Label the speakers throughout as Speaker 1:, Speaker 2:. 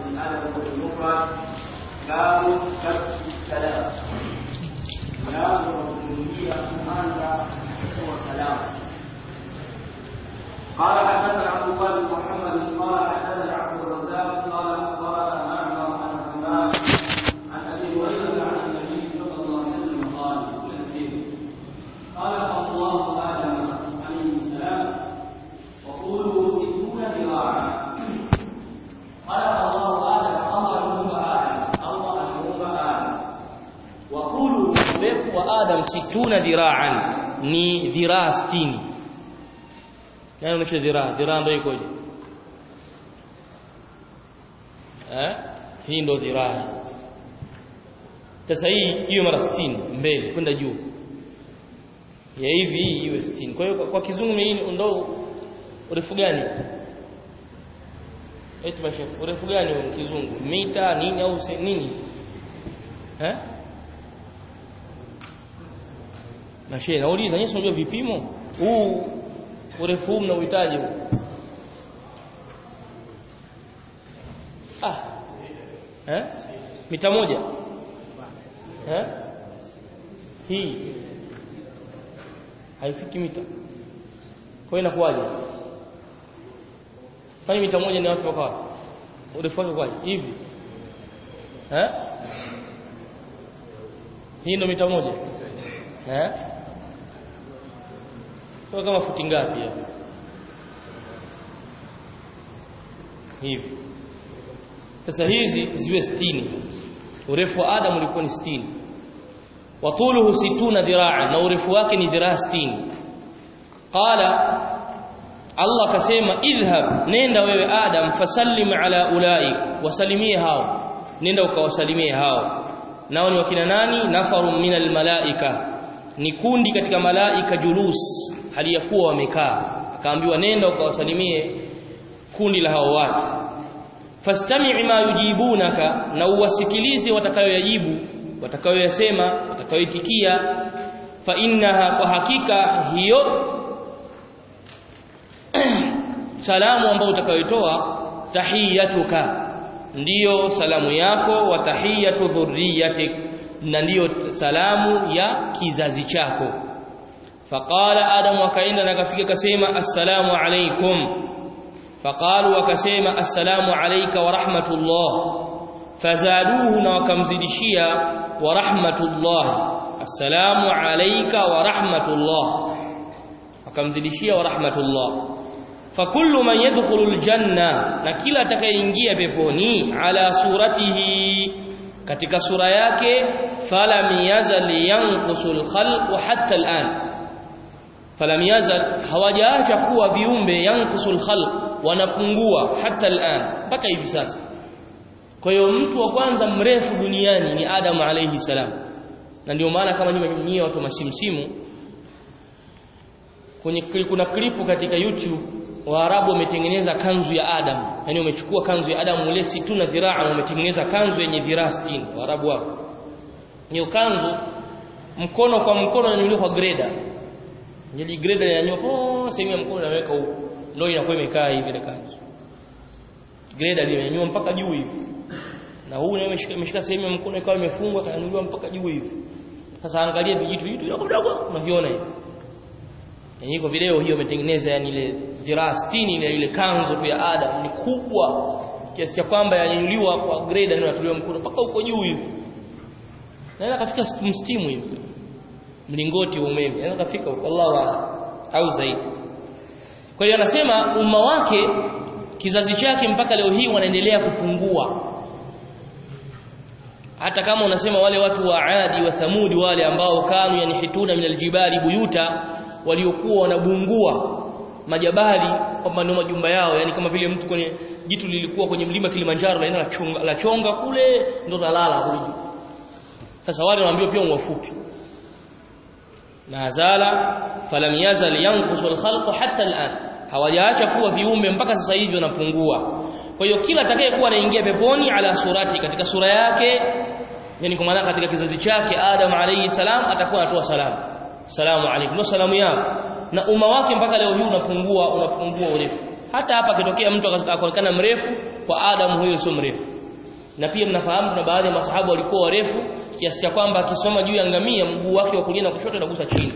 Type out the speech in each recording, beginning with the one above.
Speaker 1: الأدب المفرد باب كف السلام باب وجودية أنت هو سلام قال حدثنا عبد الله بن محمد قال حدثنا عبد الرزاق قال اخبرنا معمر عن حماد عن ابي هريره عن النبي صلى الله عليه وسلم قال خلق الله ادم عليه السلام وطوله ستون ذراعا خلق الله ادم الله يوم ادم الله يوم ادم
Speaker 2: وطوله urefu wa Adam situna dhira'an ni dhiraa 60 nani unacho dhiraa dhiraa ndio ikoje eh hii ndio dhiraa sasa hii hiyo mara 60 mbele kwenda juu ya hivi iwe 60 kwa hiyo kwa kizungu hii ndio urefu gani eti mashafu urefu gani wa kizungu mita nini au nini eh na shehe nauliza nyinyi unajua vipimo huu urefu mna uhitaji huu ah eh mita moja eh hii haifiki mita kwa hiyo inakuwaje kwani mita moja ni watu wakawa urefu wake kwaje hivi eh hii ndo mita moja eh kwa kama futi ngapi hapo hivi sasa hizi ziwe 60 sasa urefu wa Adam ulikuwa ni 60 wa tuluhu 60 dhiraa na urefu wake ni dhiraa 60 qala Allah akasema idhhab nenda wewe Adam fasallim ala ulai wasalimie hao nenda ukawasalimie hao nao ni wakina nani nafarum minal malaika ni kundi katika malaika julus hali ya kuwa wamekaa akaambiwa nenda ukawasalimie kundi la hao watu fastami' ma yujibunaka na uwasikilize watakayoyajibu watakayoyasema watakayoitikia fa innaha kwa hakika hiyo salamu ambayo utakayoitoa tahiyatuka ndiyo salamu yako wa tahiyatu dhurriyyatik na ndiyo salamu ya kizazi chako faqala adam akaenda na kafika kasema assalamu alaikum faqalu wakasema assalamu alayka wa rahmatullah fazaduhu na wakamzidishia wa rahmatullah assalamu alayka wa rahmatullah wakamzidishia wa rahmatullah fakullu man yadkhulu aljanna na kila atakayeingia peponi ala suratihi katika sura yake falam yazal yanqusul khalq hatta al'an falam yazal hawajaacha kuwa viumbe yanqusul khalq wanapungua hata al'an mpaka hivi sasa kwa hiyo mtu wa kwanza mrefu duniani ni Adam alayhi salam na ndio maana kama nyinyi watu masimsimu kwenye kuna klipu katika YouTube Waarabu wametengeneza kanzu ya Adam yani wamechukua kanzu ya Adam ule situ na dhiraa wametengeneza kanzu yenye dhiraa 60 Waarabu wao hiyo kanzu mkono kwa mkono unanyuliwa kwa greda ile greda inanyanyua oh sehemu ya mkono inaweka huko ndio inakuwa imekaa hivi ile kanzu greda limenyanyua mpaka juu hivi na huu naye imeshika sehemu ya mkono ikawa imefungwa kanyanyuliwa mpaka juu hivi sasa angalia vijitu vijitu vidogo vidogo unaviona hivi yani iko video hiyo imetengeneza yani ile dhiraa 60 ile ile kanzu tu ya Adam ni kubwa kiasi cha kwamba yanyanyuliwa kwa greda ndio inatolewa mkono mpaka huko juu hivi na kafika mstimu hivi mlingoti wa umeme anaweza kafika huko Allahu au zaidi kwa hiyo anasema umma wake kizazi chake mpaka leo hii wanaendelea kupungua hata kama unasema wale watu wa Adi wa Thamudi wale ambao kanu yanihituna min aljibali buyuta waliokuwa wanabungua majabali kwamba ndio majumba yao yani kama vile mtu kwenye jitu lilikuwa kwenye mlima Kilimanjaro la la chonga, la chonga kule ndo nalala kule juu sasa wale wanaambiwa pia wafupi nazala falam yazal yanqusu alkhalq hatta al'an hawajaacha kuwa viumbe mpaka sasa hivi wanapungua kwa hiyo kila atakayekuwa anaingia peponi ala surati katika sura yake yani kwa maana katika kizazi chake Adam alayhi salam atakuwa anatoa salamu salamu alaykum ndio salamu yao na umma wake mpaka leo hii unapungua unapungua urefu hata hapa kitokea mtu akaonekana mrefu kwa Adam huyo sio mrefu na pia mnafahamu kuna baadhi ya masahaba walikuwa warefu kiasi cha kwamba akisoma juu ya ngamia mguu wake wa kulia na kushoto unagusa chini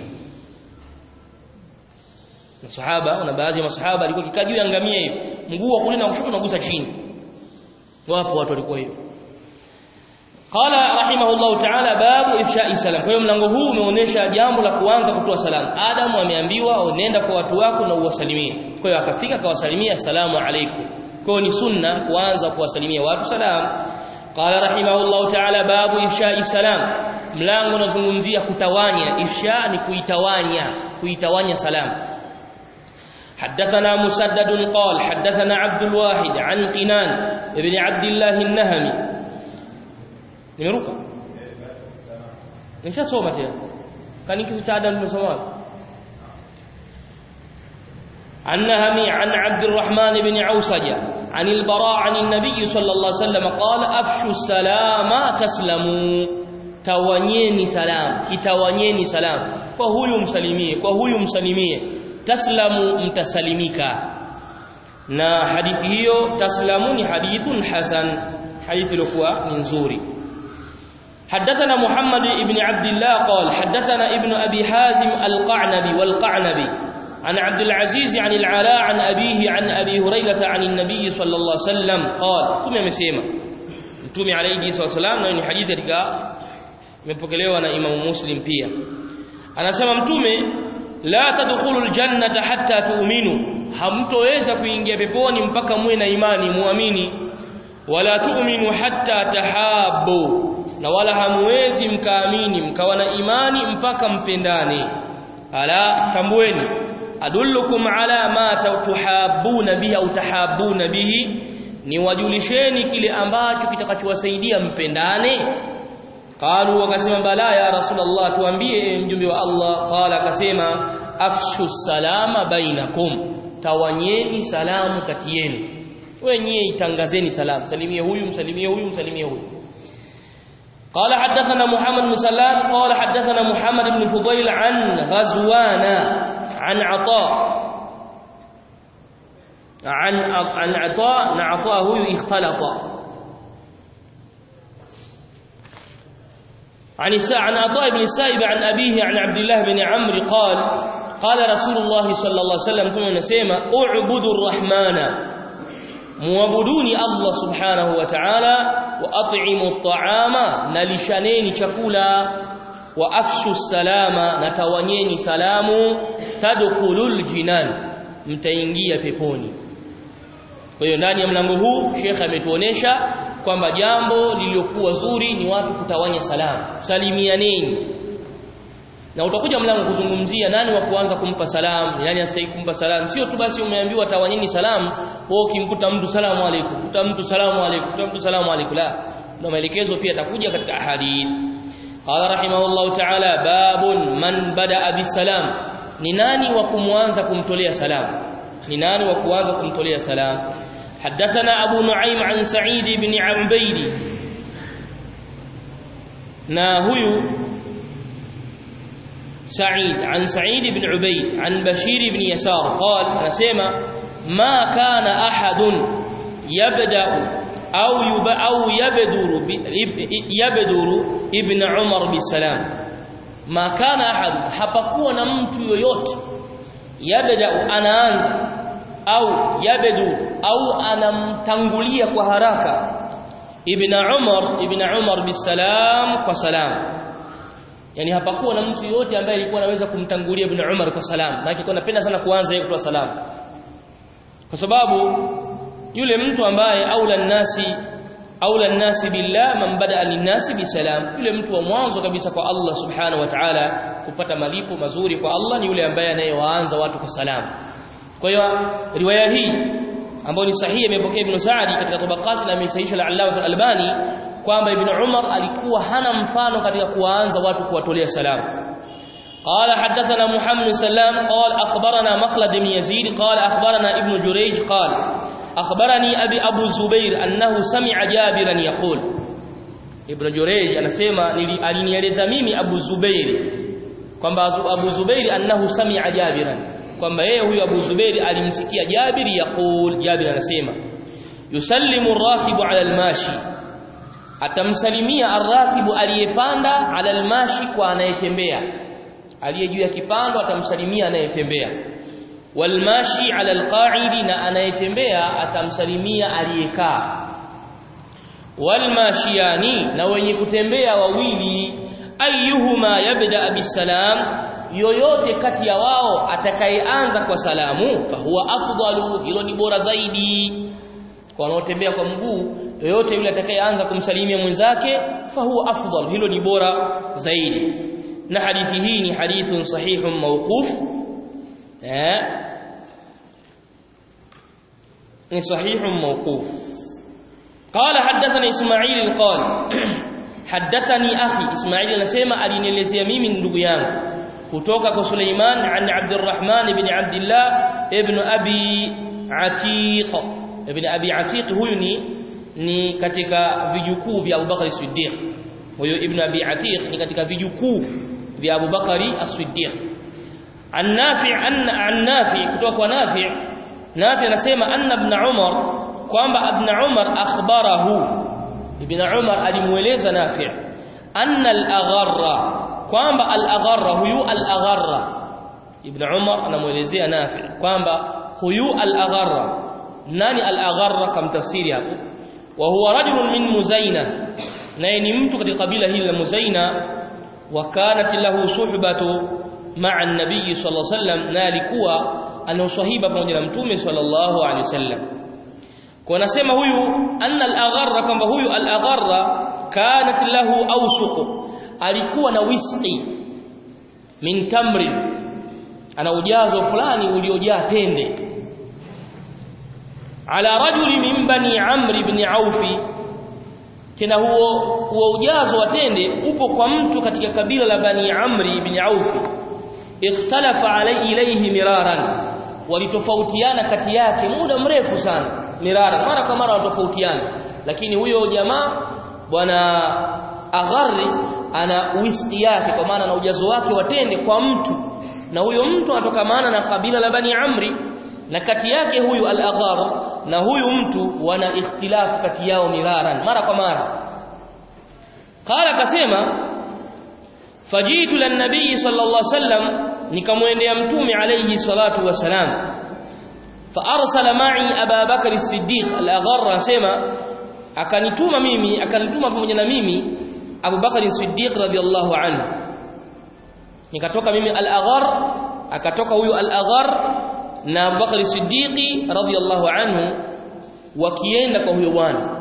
Speaker 2: masahaba na baadhi ya masahaba alikuwa kikaa juu ya ngamia hivi mguu wa kulia na kushoto unagusa chini wapo watu walikuwa hivyo qala rahimahullah ta'ala babu ifsha'i salam kwa hiyo mlango huu umeonyesha jambo la kuanza kutoa salamu adam ameambiwa nenda kwa watu wako na uwasalimie kwa hiyo akafika akawasalimia assalamu alaykum kwa hiyo ni sunna kuanza kuwasalimia watu salamu qala rahimahullah ta'ala babu ifsha'i salam mlango unazungumzia kutawanya ifsha ni kuitawanya kuitawanya salamu حدثنا مسدد قال حدثنا عبد الواحد عن قنان ابن عبد الله النهمي nimeruka nishasoma tena kani kitu cha adam nimesoma النهمي عن عبد الرحمن بن عوسجة عن البراء عن النبي صلى الله عليه وسلم قال أفشوا السلام تسلموا توانيني سلام itawanyeni salam kwa huyu msalimie kwa huyu msalimie taslamu mtasalimika na hadithi hiyo taslamu ni hadithun hasan hadithi ilikuwa ni nzuri حدثنا محمد بن عبد الله قال حدثنا ابن أبي حازم القعنبي والقعنبي عن عبد العزيز عن العلاء عن أبيه عن أبي هريرة عن النبي صلى الله عليه وسلم قال ثم مسيما ثم عليه الصلاة والسلام na ni hadithi katika imepokelewa na Imam Muslim pia anasema mtume la tadkhulu aljannata hatta tu'minu hamtoweza kuingia peponi mpaka muwe na imani muamini wala tu'minu hatta tahabbu na wala hamwezi mkaamini mkawa na imani mpaka mpendane ala tambueni adullukum ala ma tuhabuna bihi au tahabuna bihi ni wajulisheni kile ambacho kitakachowasaidia mpendane qalu wakasema bala ya rasulullah tuambie mjumbe wa Allah qala akasema afshu salama bainakum tawanyeni salamu kati yenu wenyewe itangazeni salamu salimie huyu msalimie huyu msalimie huyu قال حدثنا محمد بن سلام قال حدثنا محمد بن فضيل عن غزوان عن عطاء عن عن عطاء عطاء هو اختلط عن عن عطاء بن السائب عن أبيه عن عبد الله بن عمرو قال قال رسول الله صلى الله عليه وسلم ثم نسيما اعبدوا الرحمن muabuduni Allah subhanahu wa ta'ala wa at'imu at'ama nalishaneni chakula wa afshu salama natawanyeni salamu tadkhulul jinan mtaingia peponi kwa hiyo ndani ya mlango huu Sheikh ametuonesha kwamba jambo lililokuwa zuri ni watu kutawanya salamu salimianeni na utakuja mlango kuzungumzia nani wa kuanza kumpa salamu nani astahili kumpa salamu sio tu basi umeambiwa tawanyeni salamu wewe ukimkuta mtu salamu alaykum kuta mtu salamu alaykum kuta mtu salamu alaykum la na maelekezo pia atakuja katika ahadith qala rahimahullahu ta'ala babun man bada bisalam ni nani wa kumwanza kumtolea salamu ni nani wa kuanza kumtolea salamu حدثنا أبو نعيم عن سعيد بن عبيد na huyu سعيد عن سعيد بن عبيد عن بشير بن يسار قال نسمع ما كان أحد يبدأ أو يب أو يبدر يبدر ابن عمر بالسلام ما كان أحد hapakuwa na mtu yoyote yabda anaanza au yabdu au anamtangulia kwa haraka ibn Umar ibn Umar bisalam kwa salam yani hapakuwa na mtu yote ambaye alikuwa anaweza kumtangulia ibn Umar kwa salam maana alikuwa anapenda sana kuanza yeye kutoa salam kwa sababu yule mtu ambaye aula nasi aula nasi billah man bada linnasi bisalam yule mtu wa mwanzo kabisa kwa Allah subhanahu wa ta'ala kupata malipo mazuri kwa Allah ni yule ambaye anayewaanza watu kwa salam kwa hiyo riwaya hii ambayo ni sahihi imepokea Ibn Sa'di katika tabaqati na amesahihisha al-Allama al-Albani kwamba Ibn Umar alikuwa hana mfano katika kuwaanza watu kuwatolea salamu قال حدثنا محمد بن سلام قال أخبرنا مخلد بن يزيد قال أخبرنا ابن جريج قال أخبرني أبي أبو الزبير أنه سمع جابرا يقول ابن جريج anasema alinieleza mimi Abu Zubair kwamba Abu Zubair annahu sami'a Jabiran kwamba yeye huyu Abu Zubair alimsikia Jabir yaqul Jabir anasema yusallimu ar-rakibu 'ala al-mashi atamsalimia arrakibu aliyepanda ala almashi kwa anayetembea aliye juu ya kipando atamsalimia anayetembea walmashi ala alqa'idi na anayetembea atamsalimia aliyekaa walmashiyani na wenye kutembea wawili ayyuhuma yabda bisalam yoyote kati ya wao atakayeanza kwa salamu fahuwa afdalu hilo ni bora zaidi kwa wanaotembea kwa mguu yoyote yule atakayeanza kumsalimia mwenzake fahuwa afdal hilo ni bora zaidi na hadithi hii ni hadithun sahihun mawquf eh ni sahihun mawquf قال حدثني اسماعيل قال حدثني اخي اسماعيل anasema alinielezea mimi ndugu yangu kutoka kwa Suleiman an Abdurrahman ibn Abdullah ibn Abi Atiq ibn Abi Atiq huyu ni ni katika vijukuu vya Abu Bakar Siddiq huyo ibn Abi Atiq ni katika vijukuu vya Abu Bakari As-Siddiq an Nafi' an an Nafi' kutoka kwa Nafi' Nafi' anasema anna ibn Umar kwamba ibn Umar akhbarahu ibn Umar alimueleza Nafi' anna al-agharra kwamba al-agharra huyu al-agharra ibn Umar anamuelezea Nafi' kwamba huyu al-agharra nani al-agharra kam tafsiri hapo wa huwa rajulun min Muzaina naye ni mtu katika kabila hili la Muzaina wa kanat lahu suhbatu ma'a an-nabiy sallallahu alayhi wasallam na alikuwa ana uswahiba pamoja na mtume sallallahu alayhi wasallam kwa nasema huyu anna al-agharra kwamba huyu al-agharra kanat lahu awsuq alikuwa na wiski min tamrin ana ujazo fulani uliojaa tende ala rajuli min bani amr ibn auf tena huo huo ujazo wa tende upo kwa mtu katika kabila la bani amr ibn auf ikhtalafa alai ilayhi miraran walitofautiana kati yake muda mrefu sana mirara mara kwa mara watofautiana lakini huyo jamaa bwana agharri ana wiski yake kwa maana na ujazo wake watende kwa mtu na huyo mtu anatoka maana na kabila la bani amri na kati yake huyu al-aghar na huyu mtu wana ikhtilafu kati yao miraran mara kwa mara qala kasema fajitu lan nabii sallallahu alaihi wasallam nikamwendea mtume alayhi salatu wasalam fa arsala ma'i Aba Bakr as-Siddiq al-Agharra asema akanituma mimi akanituma pamoja na mimi Abu Bakr as-Siddiq radiyallahu anhu nikatoka mimi al-Aghar akatoka huyu al-Aghar na Abu Bakr as-Siddiq radiyallahu anhu wakienda kwa huyo bwana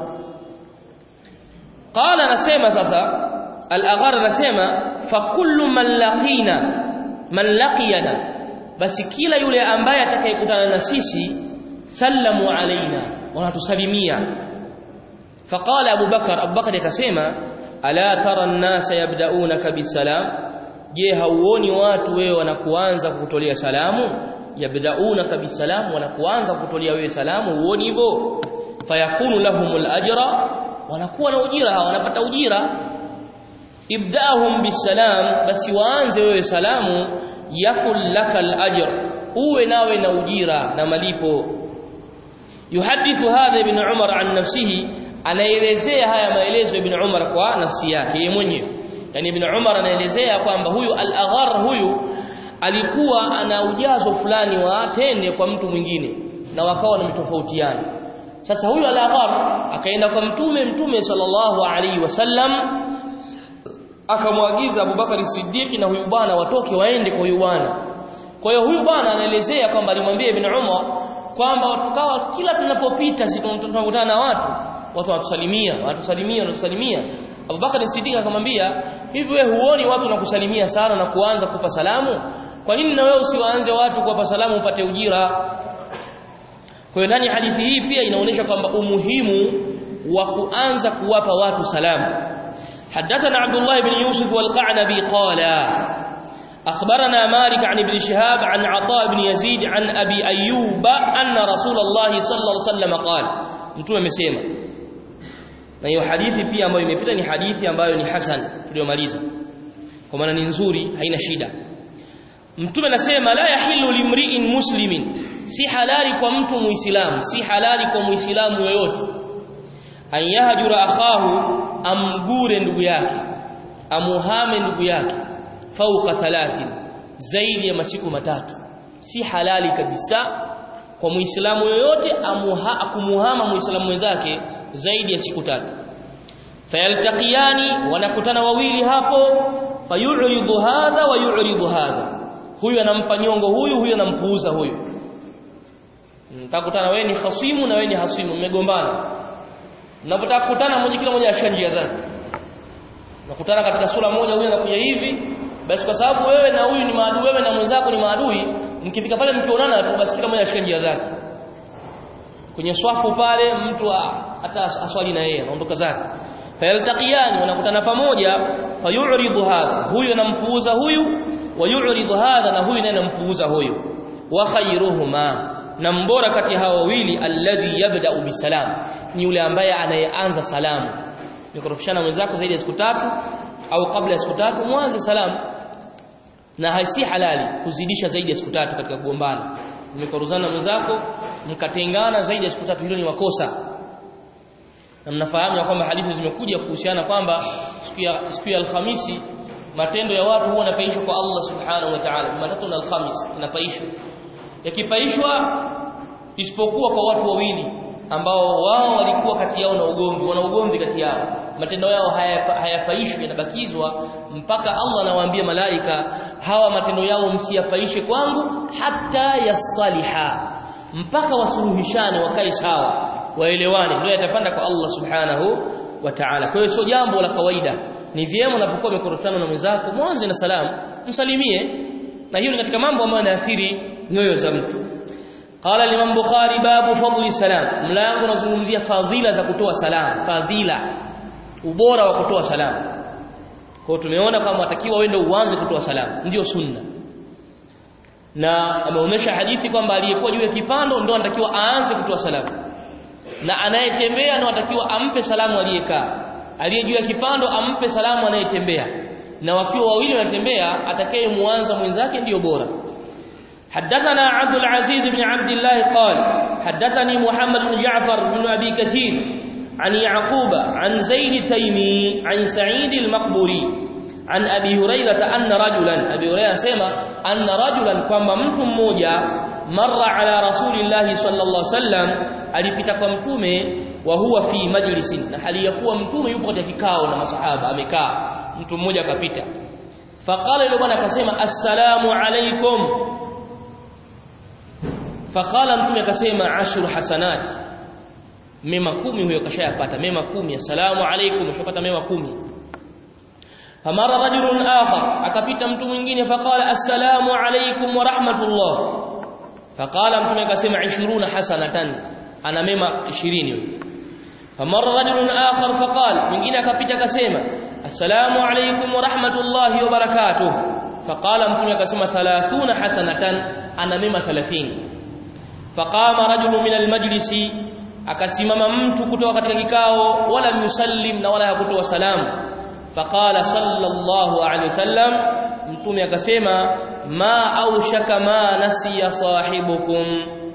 Speaker 2: qala nasema sasa al-Aghar nasema fa kullu man laqina man laqiyana basi kila yule ambaye atakayekutana na sisi sallamu alaina wanatusalimia faqala Abu Bakar Abu Bakar akasema ala tara an-nasa yabda'unaka bisalam je hauoni watu wewe wanakuanza kukutolea salamu yabda'unaka bisalam wanakuanza kukutolea wewe salamu huoni hivyo fayakunu lahumul ajra wanakuwa na ujira wanapata ujira ibda'hum bisalam basi waanze wewe salamu yakul lakal ajr uwe nawe na ujira na malipo yuhadithu hadha ibn umar an nafsihi anaelezea haya maelezo ibn umar kwa nafsi yake yeye mwenyewe yani ibn umar anaelezea kwamba huyu al-aghar huyu alikuwa ana ujazo fulani wa tende kwa mtu mwingine na wakawa na mitofautiana sasa huyu al-aghar akaenda kwa mtume mtume sallallahu alaihi wasallam akamwagiza Abubakar Siddiq na huyu bwana watoke waende kwa huyu bwana. Kwa hiyo huyu bwana anaelezea kwamba alimwambia Ibn Umar kwamba tukawa kila tunapopita sisi tunakutana na watu, watu wanatusalimia, wanatusalimia, wanatusalimia. Abubakar Siddiq akamwambia, "Hivi wewe huoni watu wanakusalimia sana na kuanza kupa salamu? Kwa nini na wewe usiwaanze watu kuwapa salamu upate ujira?" Kwa hiyo ndani hadithi hii pia inaonyesha kwamba umuhimu wa kuanza kuwapa watu salamu. حدثنا عبد الله بن يوسف والقعنبي قال أخبرنا مالك عن ابن شهاب عن عطاء بن يزيد عن أبي أيوب أن رسول الله صلى الله عليه وسلم قال mtume amesema na hiyo hadithi pia ambayo imepita ni hadithi ambayo ni hasan tuliyomaliza kwa maana ni nzuri haina shida mtume anasema la yahillu limri'in muslimin si halali kwa mtu muislamu si halali kwa muislamu yoyote an yahjura akhahu amgure ndugu yake amuhame ndugu yake fauka thalathin zaidi ya masiku matatu si halali kabisa kwa muislamu yoyote amuha, kumuhama muislamu mwenzake zaidi ya siku tatu fayaltaqiyani wanakutana wawili hapo fayuridu hadha wa yuridu hadha huyu anampa nyongo huyu huyu anampuuza huyu mtakutana wewe ni khasimu na wewe ni hasimu mmegombana mnapotaka kukutana mmoja kila mmoja ashia njia zake nakutana katika sura moja huyu anakuja hivi basi kwa sababu wewe na huyu ni maadui wewe na mwenzako ni maadui mkifika pale mkionana tu basi kila mmoja ashika njia zake kwenye swafu pale mtu hata aswali na yeye anaondoka zake fayaltaqiyani wanakutana pamoja fayuridu hadha huyu anampuuza huyu wa yuridu hadha na huyu naye anampuuza huyu wa khayruhuma na mbora kati hao wawili alladhi yabda'u bisalam ni yule ambaye anayeanza salamu nikorofishana mwenzako zaidi ya siku tatu au kabla ya siku tatu mwanze salamu na haisi halali kuzidisha zaidi ya siku tatu katika kugombana mmekoruzana mwenzako mkatengana zaidi ya siku tatu hilo ni makosa na mnafahamu ya kwamba hadithi zimekuja kuhusiana kwamba siku ya siku ya Alhamisi matendo ya watu huwa yanapaishwa kwa Allah subhanahu wa ta'ala Jumatatu na Alhamis yanapaishwa yakipaishwa isipokuwa kwa watu wawili ambao wao walikuwa kati yao na ugomvi wana ugomvi kati yao matendo yao hayapaishwi yanabakizwa mpaka Allah anawaambia malaika hawa matendo yao msiyapaishe kwangu hata yasaliha mpaka wasuluhishane wakae sawa waelewane ndio yatapanda kwa Allah subhanahu wa ta'ala kwa hiyo sio jambo la kawaida ni vyema unapokuwa umekorofana na mwenzako mwanze na salamu msalimie na hiyo ni katika mambo ambayo yanaathiri nyoyo za mtu qala limam bukhari babu fadli salam mlango unazungumzia fadhila za kutoa salam fadhila ubora wa kutoa salamu kwa tumeona kama watakiwa wende uanze kutoa salamu ndio sunna na ameonyesha hadithi kwamba aliyekuwa juu ya kipando ndio anatakiwa aanze kutoa salamu na anayetembea ndio anatakiwa ampe salamu aliyekaa aliye juu ya kipando ampe salamu anayetembea na wakiwa wawili wanatembea atakayemuanza mwenzake ndiyo bora حدثنا عبد العزيز بن عبد الله قال حدثني محمد بن جعفر بن أبي كثير عن يعقوب عن زيد تيمي عن سعيد المقبوري عن أبي هريرة أن رجلا أبي هريرة سيما أن رجلا كما mtu mmoja مر على رسول الله صلى الله عليه وسلم alipita kwa mtume wa huwa fi majlisin na hali ya kuwa mtume yupo katika kikao na masahaba amekaa mtu mmoja akapita faqala yule bwana akasema assalamu alaikum faqala mtume akasema ashru hasanat mema kumi huyo kashayapata mema kumi assalamu alaikum ushapata mema kumi famara rajulun akhar akapita mtu mwingine faqala assalamu alaikum wa rahmatullah faqala mtume akasema 20 hasanatan ana mema 20 huyo famara rajulun akhar faqala mwingine akapita akasema assalamu alaikum wa rahmatullahi wa barakatuh faqala mtume akasema 30 hasanatan ana mema 30 faqama rajulun min almajlisi akasimama mtu kutoka katika kikao wala yusallim na wala hakutoa salamu faqala sallallahu alaihi wasallam mtume akasema ma aushaka ma nasiya sahibukum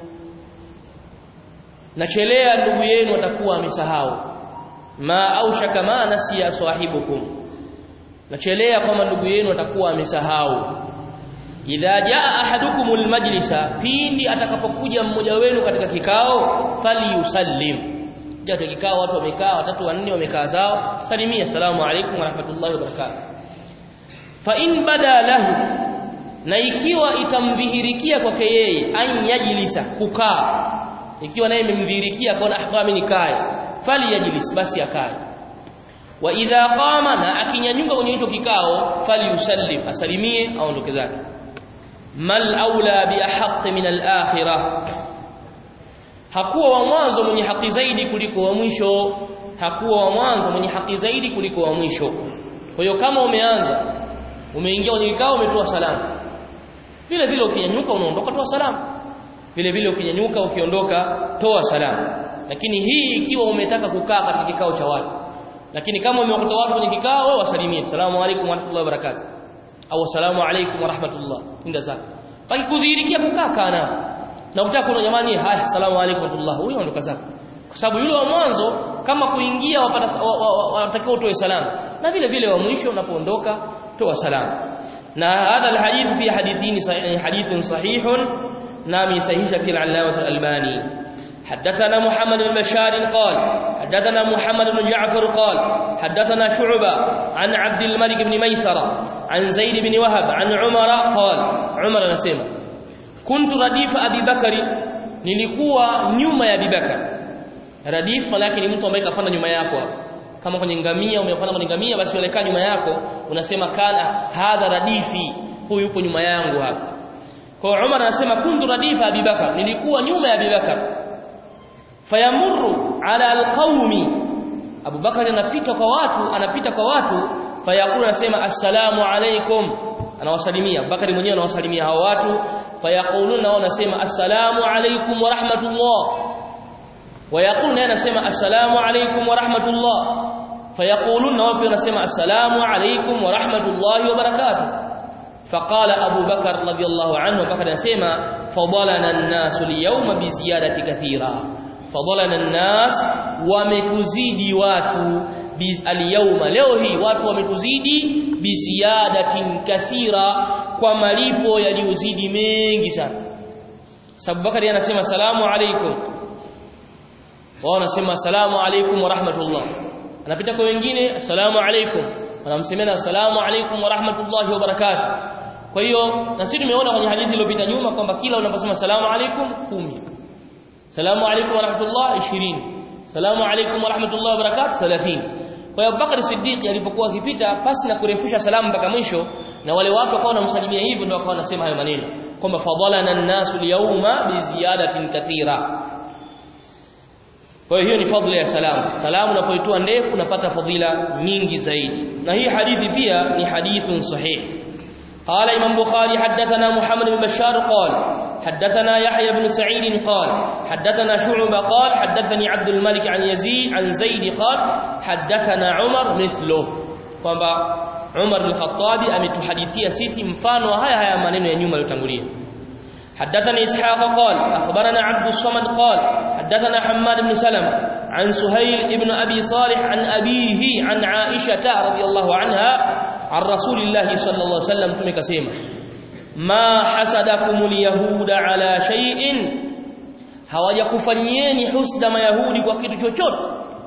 Speaker 2: nachelea ndugu yenu atakuwa amesahau ma aushaka ma nasiya sahibukum nachelea kwamba ndugu yenu atakuwa amesahau idha jaa ahadukumul majlisa pindi atakapokuja mmoja wenu katika kikao falyusallim katika kikao watu wamekaa watatu wanne wamekaa zao salimia assalamu alaykum wa rahmatullahi wa barakatuh fa in bada lahu na ikiwa itamdhihirikia kwake yeye an yajlisa kukaa ikiwa naye imemdhihirikia kwa ahkama mimi nikae falyajlis basi akae wa idha qama na akinyanyuka kwenye hicho kikao falyusallim asalimie aondoke zake mal aula bi ahq min al-akhirah hakuwa wa mwanzo mwenye haki zaidi kuliko wa mwisho hakuwa wa mwanzo mwenye haki zaidi kuliko wa mwisho kwa hiyo kama umeanza umeingia kwenye kikao umetoa salamu vile vile ukinyanyuka unaondoka toa salamu vile vile ukinyanyuka ukiondoka toa salamu lakini hii ikiwa umetaka kukaa katika kikao cha watu lakini kama umekuta watu kwenye kikao wewe wasalimie salamu alaykum wa rahmatullahi wa barakatuh au assalamu alaykum wa rahmatullah inda zako baki kudhihirikia kukaa kana na ukitaka kuna jamani haya assalamu alaykum wa rahmatullah huyo ondoka zako kwa sababu yule wa mwanzo kama kuingia wapata wanatakiwa utoe salamu na vile vile wa mwisho unapoondoka toa salamu na hadha alhadith pia hadithini sahih hadithun sahihun nami sahihisha fi al-allama al-albani حدثنا محمد بن بشار قال حدثنا محمد بن جعفر قال حدثنا شعبة عن عبد الملك بن ميسرة عن زيد بن وهب عن عمر قال عمر نسيم كنت رديف أبي بكر nilikuwa nyuma ya Abubakar radif malaki ni mtu ambaye kapanda nyuma yako kama kwenye ngamia umepanda kwenye ngamia basi uelekaa nyuma yako unasema kana hadha radifi huyu yupo nyuma yangu hapa kwa Umar anasema kuntu radifa Abubakar nilikuwa nyuma ya Abubakar fayamurru ala alqaumi Abubakar anapita kwa watu anapita kwa watu fayakulu anasema assalamu alaikum anawasalimia Abubakar mwenyewe anawasalimia hao watu fayaquluna nao anasema assalamu alaikum wa rahmatullah ويقول naye anasema assalamu alaykum wa rahmatullah fayaquluna wao pia wanasema assalamu alaykum wa rahmatullahi wa barakatuh faqala Abu Bakar radiyallahu anhu Bakar anasema fadalana an-nas al-yawma bi ziyadati kathira fadalana an-nas wametuzidi watu al-yawma leo hii watu wametuzidi bi ziyadatin kathira kwa malipo yaliyozidi mengi sana sababu Bakari anasema salamu alaykum wao wanasema asalamu alaykum wa rahmatullah anapita kwa wengine asalamu alaykum wanamsemena asalamu alaykum wa rahmatullahi wa barakatuh kwa hiyo na sisi tumeona kwenye hadithi iliyopita nyuma kwamba kila unaposema asalamu alaykum 10 salamu alaykum wa rahmatullah 20 salamu alaykum wa rahmatullahi wa barakatuh 30 kwa hiyo Bakari Siddiq alipokuwa akipita pasi na kurefusha salamu mpaka mwisho na wale watu wakawa wanamsalimia hivyo ndio wakawa wanasema hayo maneno kwamba fadhalana an-nasu al-yawma bi ziyadatin kathira kwa hiyo ni fadhila ya salamu salamu unapoitoa ndefu unapata fadhila nyingi zaidi na hii hadithi pia ni hadithun sahih قال امام بخاري حدثنا محمد بن بشار قال حدثنا يحيى بن سعيد قال حدثنا شعبة قال حدثني عبد الملك عن يزيد عن زيد قال حدثنا عمر مثله kwamba Umar bin Khattab ametuhadithia sisi mfano haya haya maneno ya nyuma yaliyotangulia حدثنا إسحاق قال أخبرنا عبد الصمد قال حدثنا حماد بن سلمة عن سهيل بن أبي صالح عن أبيه عن عائشة رضي الله عنها عن رسول الله صلى الله عليه وسلم تمك سيما ما حسدكم اليهود على شيء hawajakufanyieni husda mayahudi kwa kitu chochote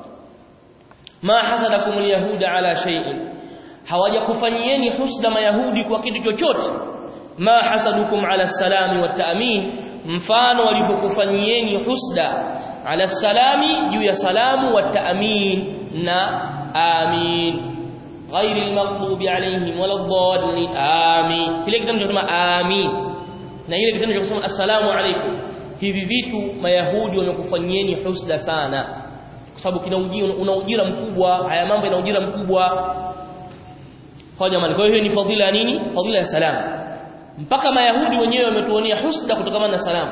Speaker 2: ma hasadakum alyahuda ala shay'in hawajakufanyieni husda mayahudi kwa kitu chochote ma hasadukum ala salami wa ta'min mfano walipokufanyieni husda ala salami juu ya salamu wa ta'min na amin غير المغضوب عليهم ولا الضالين آمين kile kitendo cha kusema amin na ile kitendo cha kusema assalamu alaykum hivi vitu mayahudi wamekufanyieni husda sana kwa sababu kina ujira una ujira mkubwa haya mambo yana ujira mkubwa kwa jamani kwa hiyo ni fadhila nini fadhila ya salamu mpaka mayahudi wenyewe wametuonea husda kutokana na salamu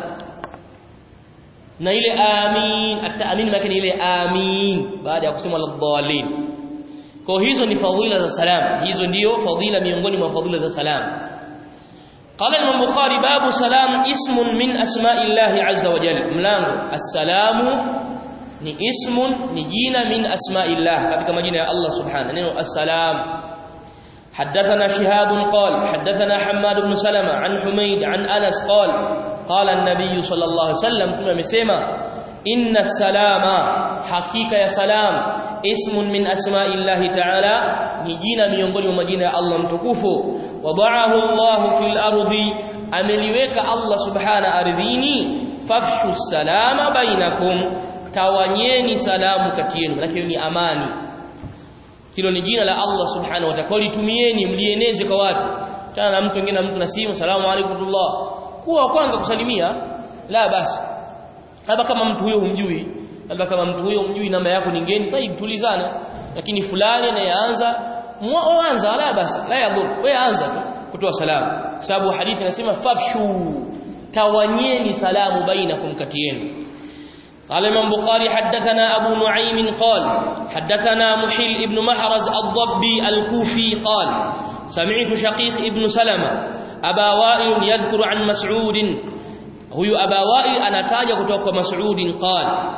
Speaker 2: na ile amin at-ta'min maana ile amin baada ya kusema al-dhalin kwa hizo ni fadhila za salam hizo ndiyo fadhila miongoni mwa fadhila za salam قال الإمام البخاري باب سلام اسم من أسماء الله عز وجل ملانgo السلام ni ismun ni jina min asma'illah katika majina ya Allah subhanahu neno assalam حدثنا شهاب قال حدثنا حماد بن سلمة عن حميد عن أنس قال قال النبي صلى الله عليه وسلم ثم مسيما إن السلام حقيقة يا سلام اسم من أسماء الله تعالى نجينا miongoni mwa majina ya Allah mtukufu wada'ahu Allah fil ardi ameliweka Allah subhana ardhini fafshu salama bainakum tawanyeni salamu kati yenu maana ni amani hilo ni jina la Allah subhanahu wa ta'ala litumieni mlieneze kwa watu tena na mtu mwingine mtu na simu salamu alaykum kuwa kwanza kusalimia la basi labda kama mtu huyo humjui labda kama mtu huyo humjui namba yako ni ngeni sahihi tulizana lakini fulani anayeanza mwanza la basi la yadhur wewe anza tu kutoa salamu sababu hadithi inasema fafshu tawanyeni salamu bainakum kati yenu قال الإمام بخاري حدثنا أبو نعيم قال حدثنا محل ابن محرز الضبي الكوفي قال سمعت شقيق ابن سلمة أبا وائل يذكر عن مسعود هو أبا وائل أنا تاج كتوك مسعود قال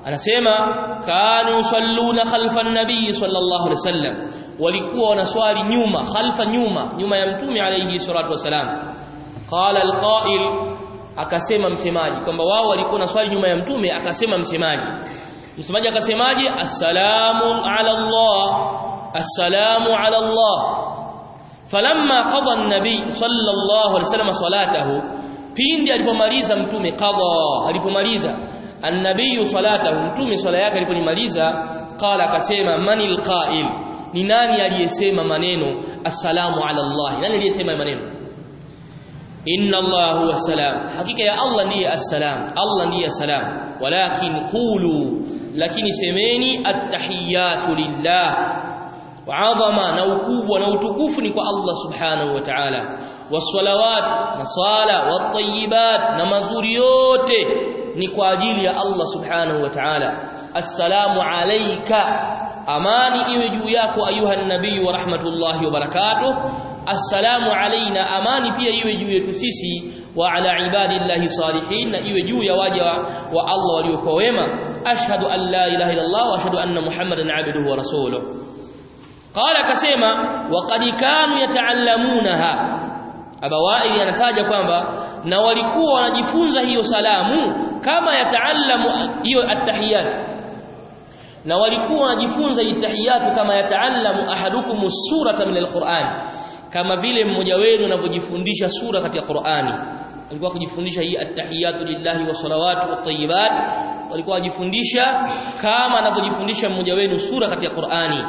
Speaker 2: anasema kanu yusalluna khalfa an-nabii sallallahu alaihi wasallam walikuwa wanaswali nyuma khalfa nyuma nyuma ya mtume alayhi salatu wasalam qala alqa'il akasema msemaji kwamba wao walikuwa wanaswali nyuma ya mtume akasema msemaji msemaji akasemaje assalamu ala Allah assalamu ala Allah falamma qada an-nabi sallallahu alaihi wasallam salatahu pindi alipomaliza mtume qada alipomaliza an-nabii salatahu mtume swala yake alipomaliza qala akasema manil qa'il ni nani aliyesema maneno assalamu ala Allah nani aliyesema maneno inna Allah huwa salam hakika ya Allah ndiye assalam Allah ndiye salam walakin qulu lakini semeni attahiyatu lillah وعظما na ukubwa na utukufu ni kwa Allah subhanahu wa ta'ala wassalawat na sala watayibat na mazuri yote ni kwa ajili ya Allah subhanahu wa ta'ala assalamu alayka amani iwe juu yako ayuha nabii wa rahmatullahi wa barakatuh assalamu alaina amani pia iwe juu yetu sisi wa ala ibadillahi salihin na iwe juu ya waja wa Allah waliokuwa wema ashhadu an la ilaha illa Allah wa ashhadu anna muhammadan abduhu wa rasuluhu qala akasema waqad kanu yataallamunaha abawaili anataja kwamba na walikuwa wanajifunza hiyo salamu kama yataallamu hiyo attahiyat na walikuwa wanajifunza itahiyatu kama yataallamu ahadukum surata min alquran kama vile mmoja wenu anavyojifundisha sura katika Qur'ani alikuwa kujifundisha hii attahiyatu lillahi wa salawatu wa tayyibat walikuwa wajifundisha kama anavyojifundisha mmoja wenu sura katika Qur'ani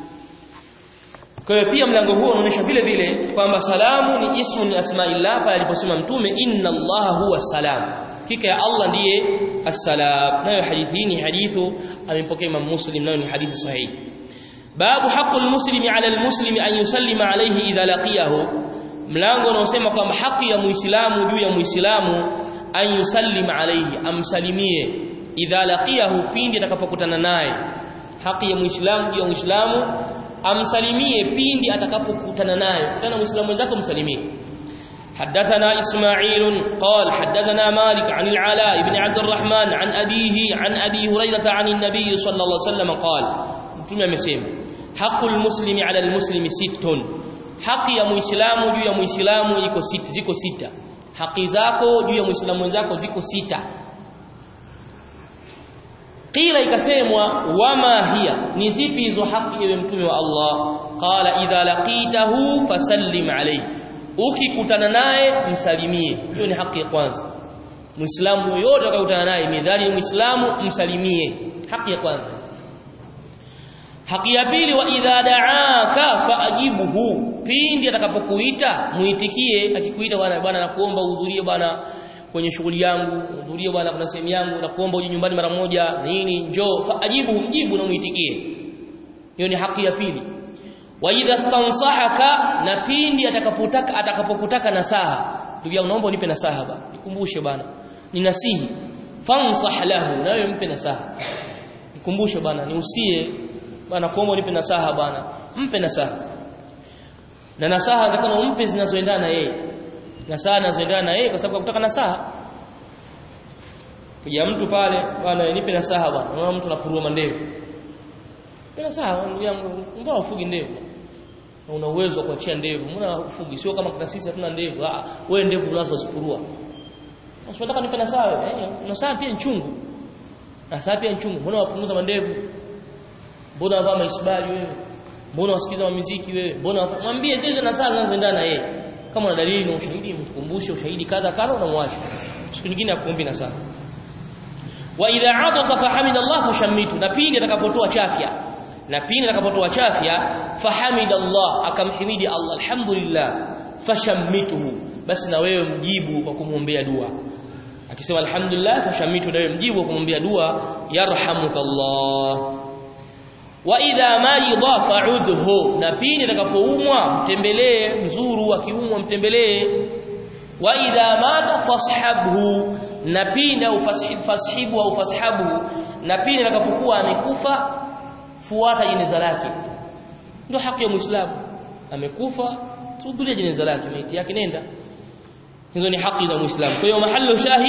Speaker 2: kwa hiyo pia mlango huo unaonyesha vile vile kwamba salamu ni ismu ni asmaillah pale aliposema mtume inna allaha huwa salam hakika ya Allah ndiye assalam nayo hadithi ni hadithu amepokea Imam Muslim nayo ni hadithi sahihi babu haqqul muslimi ala almuslimi an yusallima alayhi idha laqiyahu mlango unaosema kwamba haki ya muislamu juu ya muislamu an yusallima alayhi amsalimie idha laqiyahu pindi atakapokutana naye haki ya muislamu juu ya muislamu amsalimie pindi atakapokutana naye kutana muislamu mwenzako msalimie حدثنا إسماعيل قال حدثنا مالك عن العلاء بن عبد الرحمن عن أبيه عن أبي هريرة عن النبي صلى الله عليه وسلم قال متى مسيم حق المسلم على المسلم ست حق يا muislamu juu ya muislamu iko sita ziko sita haki zako juu ya muislamu wenzako ziko sita qila ikasemwa wama hiya ni zipi hizo haki ewe mtume wa Allah qala idha laqitahu fasallim alayhi ukikutana naye msalimie hiyo ni haki ya kwanza muislamu yoyote atakayekutana naye midhali muislamu msalimie haki ya kwanza haki ya pili wa idha da'aka faajibuhu pindi atakapokuita muitikie akikuita bwana bwana nakuomba uhudhurie bwana kwenye shughuli yangu uhudhurie bwana kuna sehemu yangu nakuomba uje nyumbani mara moja nini njoo faajibuhu mjibu na muitikie hiyo ni haki ya pili wa idha stansahaka na pindi atakapotaka atakapokutaka nasaha ndugu yangu naomba unipe nasaha bwana nikumbushe bwana ninasihi fansah lahu nawe mpe nasaha nikumbushe bwana niusie bwana kuomba unipe nasaha bwana mpe nasaha na nasaha zakana umpe zinazoendana na yeye nasaha zinazoendana na yeye kwa sababu kutaka nasaha kuja mtu pale bwana nipe nasaha bwana unaona mtu anapurua mandevu Bila sawa ndugu yangu, mbona ufugi ndevu? Na una uwezo wa kuachia ndevu. Mbona ufugi? Sio kama kuna sisi hatuna ndevu. Ah, wewe ndevu unazo zipurua. Unataka nipe na sawa? Eh, na sawa pia nchungu. Na sawa pia nchungu. Mbona wapunguza mandevu? Mbona wavaa maisbali wewe? Mbona wasikiza muziki wewe? Mbona mwambie zile na sawa zinazoendana na yeye. Kama una dalili na ushahidi mtukumbushe ushahidi kadha kadha unamwacha. Siku nyingine akuombi na sawa. Wa idha atasa fahamida Allah fashammitu. Na pindi atakapotoa chafya na pindi atakapotoa chafya fahamida Allah akamhimidi Allah alhamdulillah fashammituhu basi na wewe mjibu kwa kumwombea dua akisema alhamdulillah fashammitu na wewe mjibu kwa kumwombea dua yarhamukallah wa idha marida fa'udhu na pindi atakapoumwa mtembelee mzuru akiumwa mtembelee wa idha mata fashabhu na pindi au fashibu au fashabu na pindi atakapokuwa amekufa fuata jeneza lake ndio haki ya muislamu amekufa tuhudhuria jeneza lake maiti yake nenda hizo ni haki za muislamu kwa hiyo mahali shahid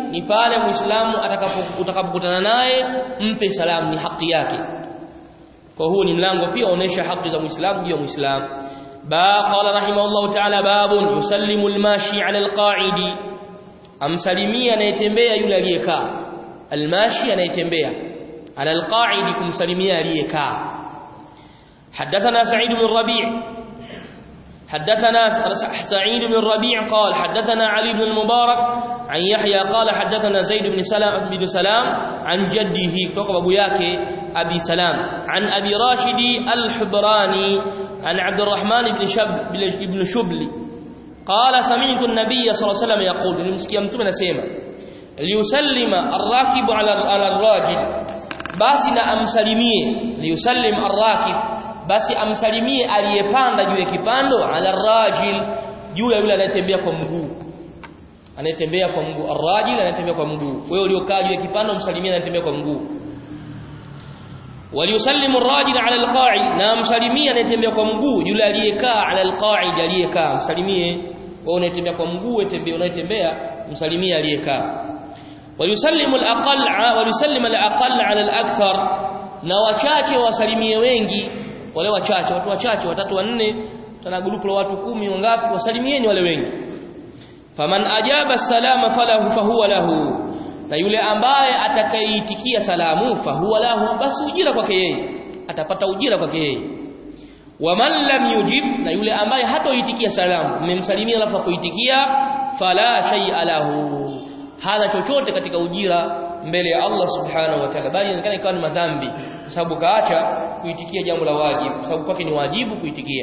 Speaker 2: ni pale muislamu atakapokutana naye mpe salamu ni haki yake kwa huu ni mlango pia unaonesha haki za muislamu juu ya muislamu ba qala rahimahullah ta'ala babun yusallimu almashi ala alqa'idi amsalimia anayetembea yule aliyekaa almashi anayetembea ala alqa'idi kumsalimia aliyekaa حدثنا سعيد بن ربيع حدثنا سعيد بن ربيع قال حدثنا علي بن المبارك عن يحيى قال حدثنا زيد بن سلام بن سلام عن جده فوق ابو yake ابي سلام عن ابي راشد الحبراني عن عبد الرحمن بن شب بن شبلي قال سمعت النبي صلى الله عليه وسلم يقول nimsikia mtume anasema liyusallima arrakib ala ala arrajil basi na amsalimie liyusallim arrakib basi amsalimie aliyepanda juu ya kipando ala rajil juu ya yule anayetembea kwa mguu anayetembea kwa mguu arrajil anayetembea kwa mguu wewe uliokaa juu ya kipando msalimie anayetembea kwa mguu waliyusallimu arrajil ala alqa'id na msalimie anayetembea kwa mguu yule aliyekaa ala alqa'id aliyekaa msalimie wewe unayetembea kwa mguu unayetembea unayetembea msalimie aliyekaa waliyusallimu alaqall waliyusallimu alaqall ala alakthar na wachache wasalimie wengi wale wachache watu wachache watatu wanne tana grupu la watu kumi wangapi wasalimieni wale wengi faman ajaba salama falahu fahuwa lahu na yule ambaye atakayeitikia salamu fahuwa lahu basi ujira kwake yeye atapata ujira kwake yeye waman lam yujib na yule ambaye hatoitikia salamu mmemsalimia alafu akuitikia fala shay'a lahu hana chochote katika ujira mbele ya Allah subhanahu wa ta'ala bali inaonekana ikawa ni madhambi kwa sababu kaacha kuitikia jambo la wajibu kwa sababu kwake ni wajibu kuitikia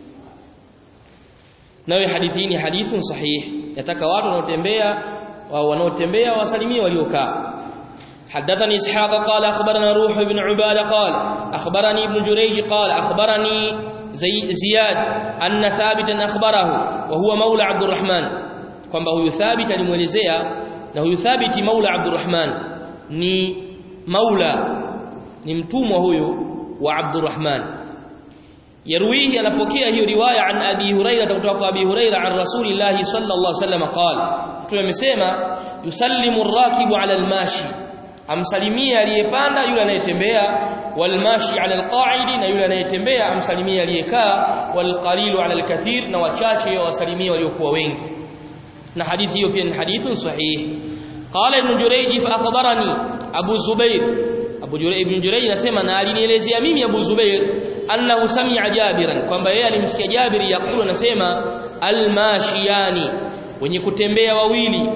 Speaker 2: nawe hadithi hii ni hadithun sahih yataka watu wanaotembea wanaotembea wasalimie waliokaa حدثني إسحاق قال أخبرنا روح بن عبادة قال أخبرني ابن جريج قال أخبرني زي زياد أن ثابتا أخبره وهو مولى عبد الرحمن kwamba huyu thabit alimuelezea na huyu thabiti maula Abdurrahman ni maula ni mtumwa huyu wa Abdurrahman yarwihi anapokea hiyo riwaya an Abi Huraira kutoka kwa Abi Huraira an Rasulillah sallallahu alaihi wasallam qala mtume amesema yusallimu ar-rakibu ala al-mashi amsalimia aliyepanda yule anayetembea walmashi ala alqa'idi na yule anayetembea amsalimia aliyekaa walqalilu ala alkathir na wachache wasalimia waliokuwa wengi na hadithi hiyo pia ni hadithun sahih qala ibn jurayj fa akhbarani abu zubair abu jurayj ibn jurayj anasema na alinielezea mimi abu zubair annahu sami'a jabiran kwamba yeye alimsikia jabir yakulu anasema almashiyani wenye kutembea wawili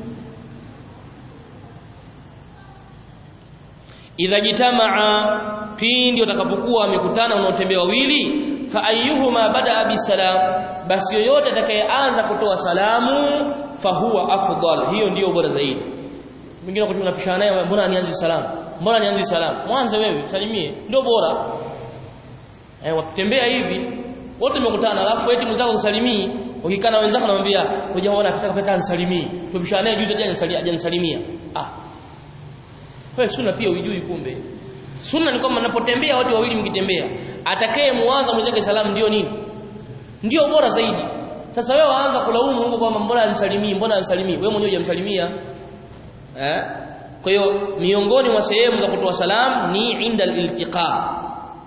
Speaker 2: idha jitamaa pindi watakapokuwa wamekutana wanaotembea wawili fa ayyuhuma bada bisalam basi yoyote atakayeanza kutoa salamu fahuwa afdal hiyo ndiyo bora zaidi mwingine wakati unapishana naye mbona anianze salamu mbona anianze salamu mwanzo wewe salimie ndio bora eh wakitembea hivi wote mmekutana alafu eti mwenzako usalimii ukikana wenzako namwambia hujaona akitaka peta anisalimii tumepishana naye juzi jana hajanisalimia ah wewe sunna pia uijui kumbe sunna ni kwamba mnapotembea wote wawili mkitembea atakaye muanza mwenzake salamu ndio nini ndio bora zaidi sasa wewe waanza kulaumu Mungu kwamba mbona anisalimii mbona anisalimii wewe mwenyewe hujamsalimia eh kwa hiyo miongoni mwa sehemu za kutoa salamu ni inda iltiqa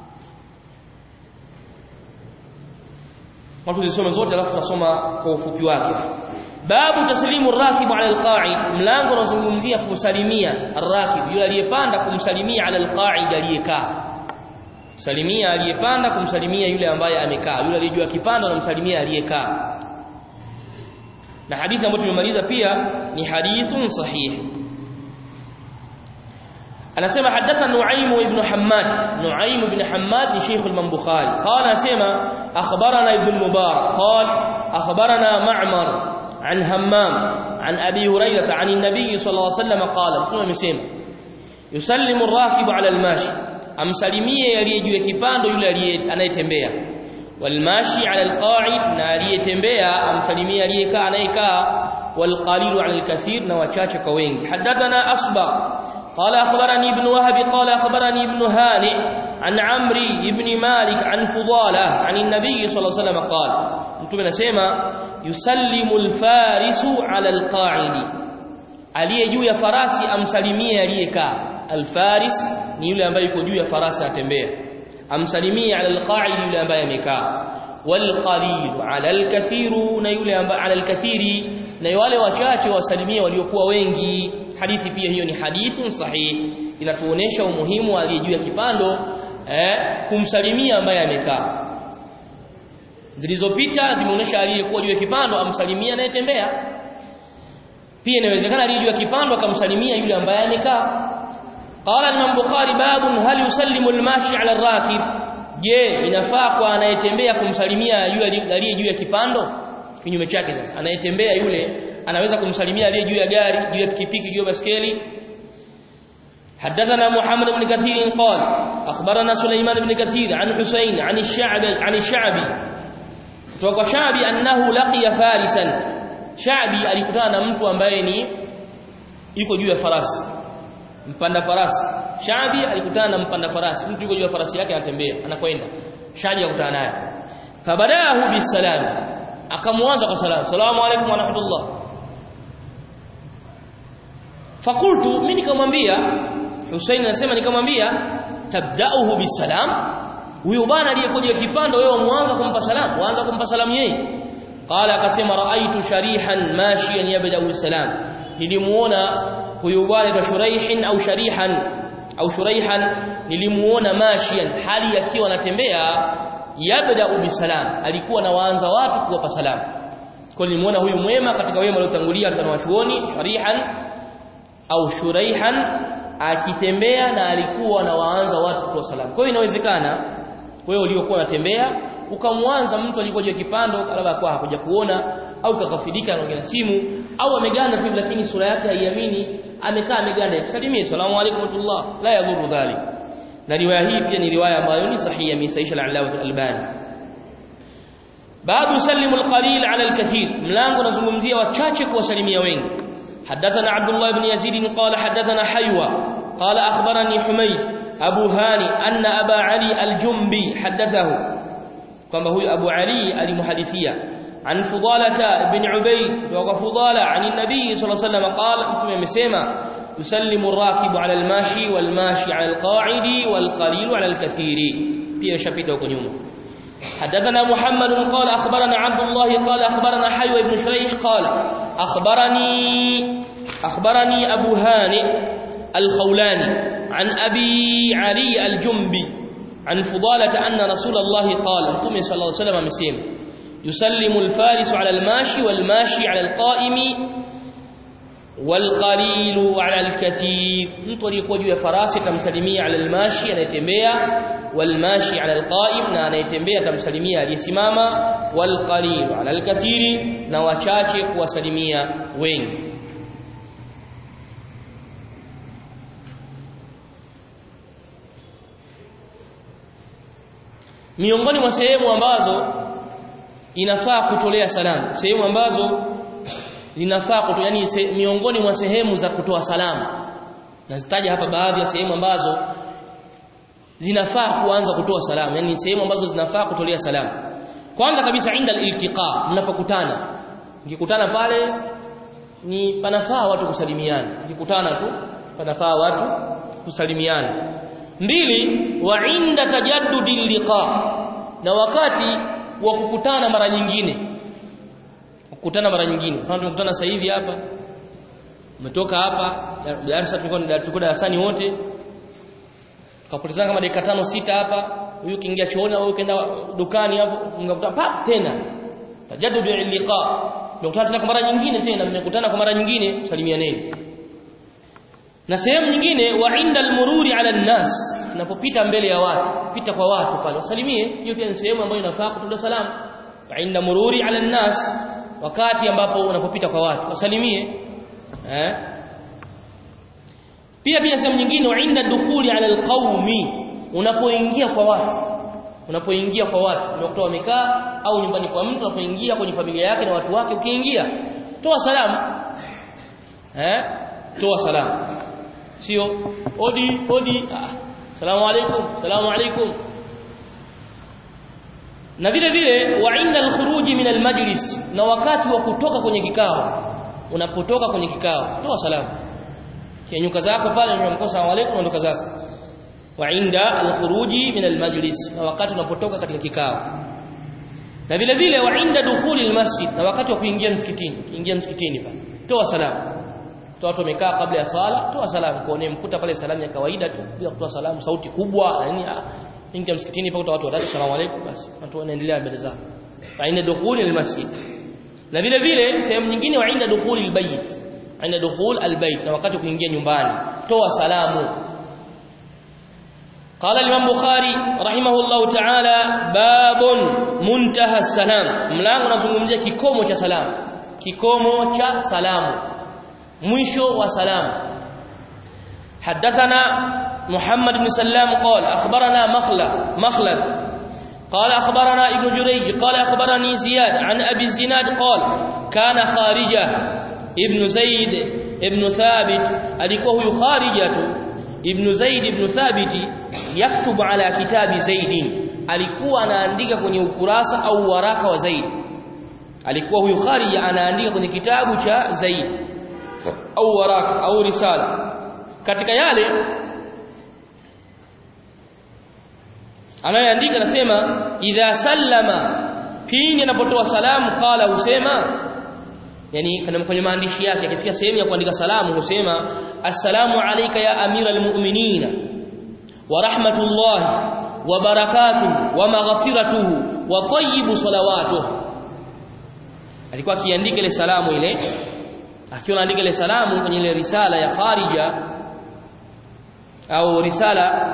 Speaker 2: watu zisome zote alafu tutasoma kwa ufupi wake babu taslimu rakibu ala alqa'id mlango unazungumzia kumsalimia arrakib yule aliyepanda kumsalimia ala alqa'id aliyekaa salimia aliyepanda kumsalimia yule ambaye amekaa yule aliyejua kipanda anamsalimia aliyekaa na hadithi ambayo tumemaliza pia ni hadithun sahih anasema hadathana Nuaim ibn Hammad Nuaim ibn Hammad ni Sheikh al-Imam Bukhari qala anasema akhbarana ibn Mubarak qala akhbarana Ma'mar عن همام عن أبي هريرة عن النبي صلى الله عليه وسلم قال ثم مسيم يسلم الراكب على الماشي amsalimie aliyejuu ya kipando yule anayetembea walmashi ala alqa'id na aliyetembea amsalimie aliyekaa anayekaa walqalilu ala alkathir na wachache kwa wengi hadathana asba قال أخبرني ابن وهب قال أخبرني ابن هانئ عن عمري بن مالك عن فضالة عن النبي صلى الله عليه وسلم قال mtume anasema yusallimu alfarisu ala alqa'idi aliye juu ya farasi amsalimie aliyekaa alfaris ni yule ambaye yuko juu ya farasi atembea amsalimie ala alqa'id yule ambaye amekaa walqalil ala alkathiru na yule ambaye ala alkathiri na wale wachache wasalimie waliokuwa wengi hadithi pia hiyo ni hadithi sahihi inatuonesha umuhimu wa aliye juu ya kipando eh, kumsalimia ambaye amekaa zilizopita zimeonesha aliyekuwa juu ya kipando amsalimia anayetembea pia inawezekana aliye juu ya kipando akamsalimia yule ambaye amekaa qala imam bukhari babun hal yusallimu almashi ala arrakib je inafaa kwa anayetembea kumsalimia yule aliye juu ya kipando kinyume chake sasa anayetembea yule anaweza kumsalimia aliye juu ya gari juu ya pikipiki juu ya baskeli حدثنا محمد بن كثير قال أخبرنا سليمان بن كثير عن حسين عن الشعبي عن الشعبي kutoka Shabi annahu laqiya farisan Shabi alikutana na mtu ambaye ni yuko juu ya farasi mpanda farasi Shabi alikutana na mpanda farasi mtu yuko juu ya farasi yake anatembea anakwenda Shabi akutana naye fabadahu bisalam akamwanza kwa salamu salamu alaykum wa rahmatullah fakultu mimi nikamwambia Hussein anasema nikamwambia tabda'uhu bisalam huyo bwana aliyekuja kipando wewe mwanza kumpa salamu waanza kumpa salamu yeye qala akasema raaitu sharihan mashiyan yabda bisalam nilimuona huyo bwana kwa shuraihin au sharihan au shuraihan nilimuona mashiyan hali akiwa anatembea yabda bisalam alikuwa na waanza watu kuwapa salamu kwa nilimuona huyu mwema katika wema waliotangulia katika wachuoni sharihan au shuraihan akitembea na alikuwa na waanza watu kwa salamu kwa hiyo inawezekana wewe uliokuwa unatembea ukamwanza mtu alikuwa juu kipando labda kwa hakuja kuona au kakafidika anaongea simu au ameganda tu lakini sura yake haiamini amekaa ameganda salimie salamu alaykum watullah la yadhuru dhalik na riwaya hii pia ni riwaya ambayo ni sahihi misaisha al-Allawah al-Albani babu yusallimu al-qalil ala al-kathir mlango unazungumzia wachache kuwasalimia wengi حدثنا عبد الله بن يزيد قال حدثنا حيوى قال أخبرني حميد أبو هاني أن أبا علي الجنبي حدثه كما هو أبو علي المحدثية عن فضالة بن عبيد وفضالة عن النبي صلى الله عليه وسلم قال ثم مسيما يسلم الراكب على الماشي والماشي على القاعد والقليل على الكثير في شبيته وكنيوم حدثنا محمد قال أخبرنا عبد الله قال أخبرنا حيوى بن شريح قال أخبرني أخبرني أبو هانئ الخولاني عن أبي علي الجنبي عن فضالة أن رسول الله قال انتم صلى الله عليه وسلم مسيم يسلم الفارس على الماشي والماشي على القائم والقليل على الكثير mtu aliyekuwa juu ya farasi tamsalimia ala almashi anayetembea walmashi ala alqaim na anayetembea tamsalimia aliyesimama walqalil ala alkathiri na wachache kuwasalimia wengi miongoni mwa sehemu ambazo inafaa kutolea salamu sehemu ambazo linafaa kutoa yani se, miongoni mwa sehemu za kutoa salamu nazitaja hapa baadhi ya sehemu ambazo zinafaa kuanza kutoa salamu yani sehemu ambazo zinafaa kutolea salamu kwanza kabisa inda iltiqa mnapokutana mkikutana pale ni panafaa watu kusalimiana mkikutana tu panafaa watu kusalimiana mbili wa inda tajaddudi liqa na wakati wa kukutana mara nyingine kukutana mara nyingine kama tumekutana sasa hivi hapa umetoka hapa darasa tulikuwa tulikuwa darasani wote tukapotezana kama dakika tano sita hapa huyu kiingia chooni au kaenda dukani hapo mngakutana pa tena tajaddudu liqa mkutana tena kwa mara nyingine tena mmekutana kwa mara nyingine salimianeni na sehemu nyingine wa inda almururi ala nnas unapopita mbele ya watu pita kwa watu pale usalimie hiyo pia ni sehemu ambayo inafaa kutoa salamu wa inda mururi ala nnas wakati ambapo unapopita kwa watu wasalimie eh pia pia sehemu nyingine wa inda dukuli ala alqaumi unapoingia kwa watu unapoingia kwa watu unakuta wamekaa au nyumbani kwa mtu unapoingia kwenye familia yake na watu wake ukiingia toa salamu eh toa salamu sio odi odi ah, salamu alaykum salamu alaykum na vile vile wa inda alkhuruji min almajlis na wakati wa kutoka kwenye kikao unapotoka kwenye kikao toa salamu kinyuka zako pale unamkosa salamu alaykum unaondoka zako wa inda al-khuruji min al-majlis na wakati unapotoka katika kikao na vile vile wa inda dukhuli al-masjid na wakati wa kuingia msikitini kuingia msikitini pale toa salamu toa watu wamekaa kabla ya sala toa salamu kwa mkuta pale salamu ya kawaida tu bila kutoa salamu sauti kubwa na nini ingia msikitini pale watu watatu salamu alaykum basi watu wanaendelea mbele zao wa inda dukhuli al-masjid na vile vile sehemu nyingine wa inda dukhuli al-bayt inda dukhul al-bayt na wakati kuingia nyumbani toa salamu قال الإمام بخاري رحمه الله تعالى باب منتهى السلام mlango unazungumzia kikomo cha salamu kikomo cha salamu mwisho wa salamu حدثنا محمد بن سلام قال أخبرنا مخلد مخلد قال أخبرنا ابن جريج قال أخبرني زياد عن أبي الزناد قال كان خارجة ابن زيد ابن ثابت alikuwa huyu kharijatu ibn Zaid ibn Thabit yaktubu ala kitabi Zaid alikuwa anaandika kwenye ukurasa au waraka wa Zaid alikuwa huyu Kharija anaandika kwenye kitabu cha Zaid au waraka au risala katika yale anayoandika anasema idha sallama pindi anapotoa salamu qala husema yani kwenye maandishi yake akifika sehemu ya kuandika salamu husema assalamu alayka ya amira almu'minina wa rahmatullahi wa barakatuhu wa maghfiratuhu wa tayyibu salawatuhu alikuwa akiandika ile salamu ile akiwa anaandika ile salamu kwenye ile risala ya kharija au risala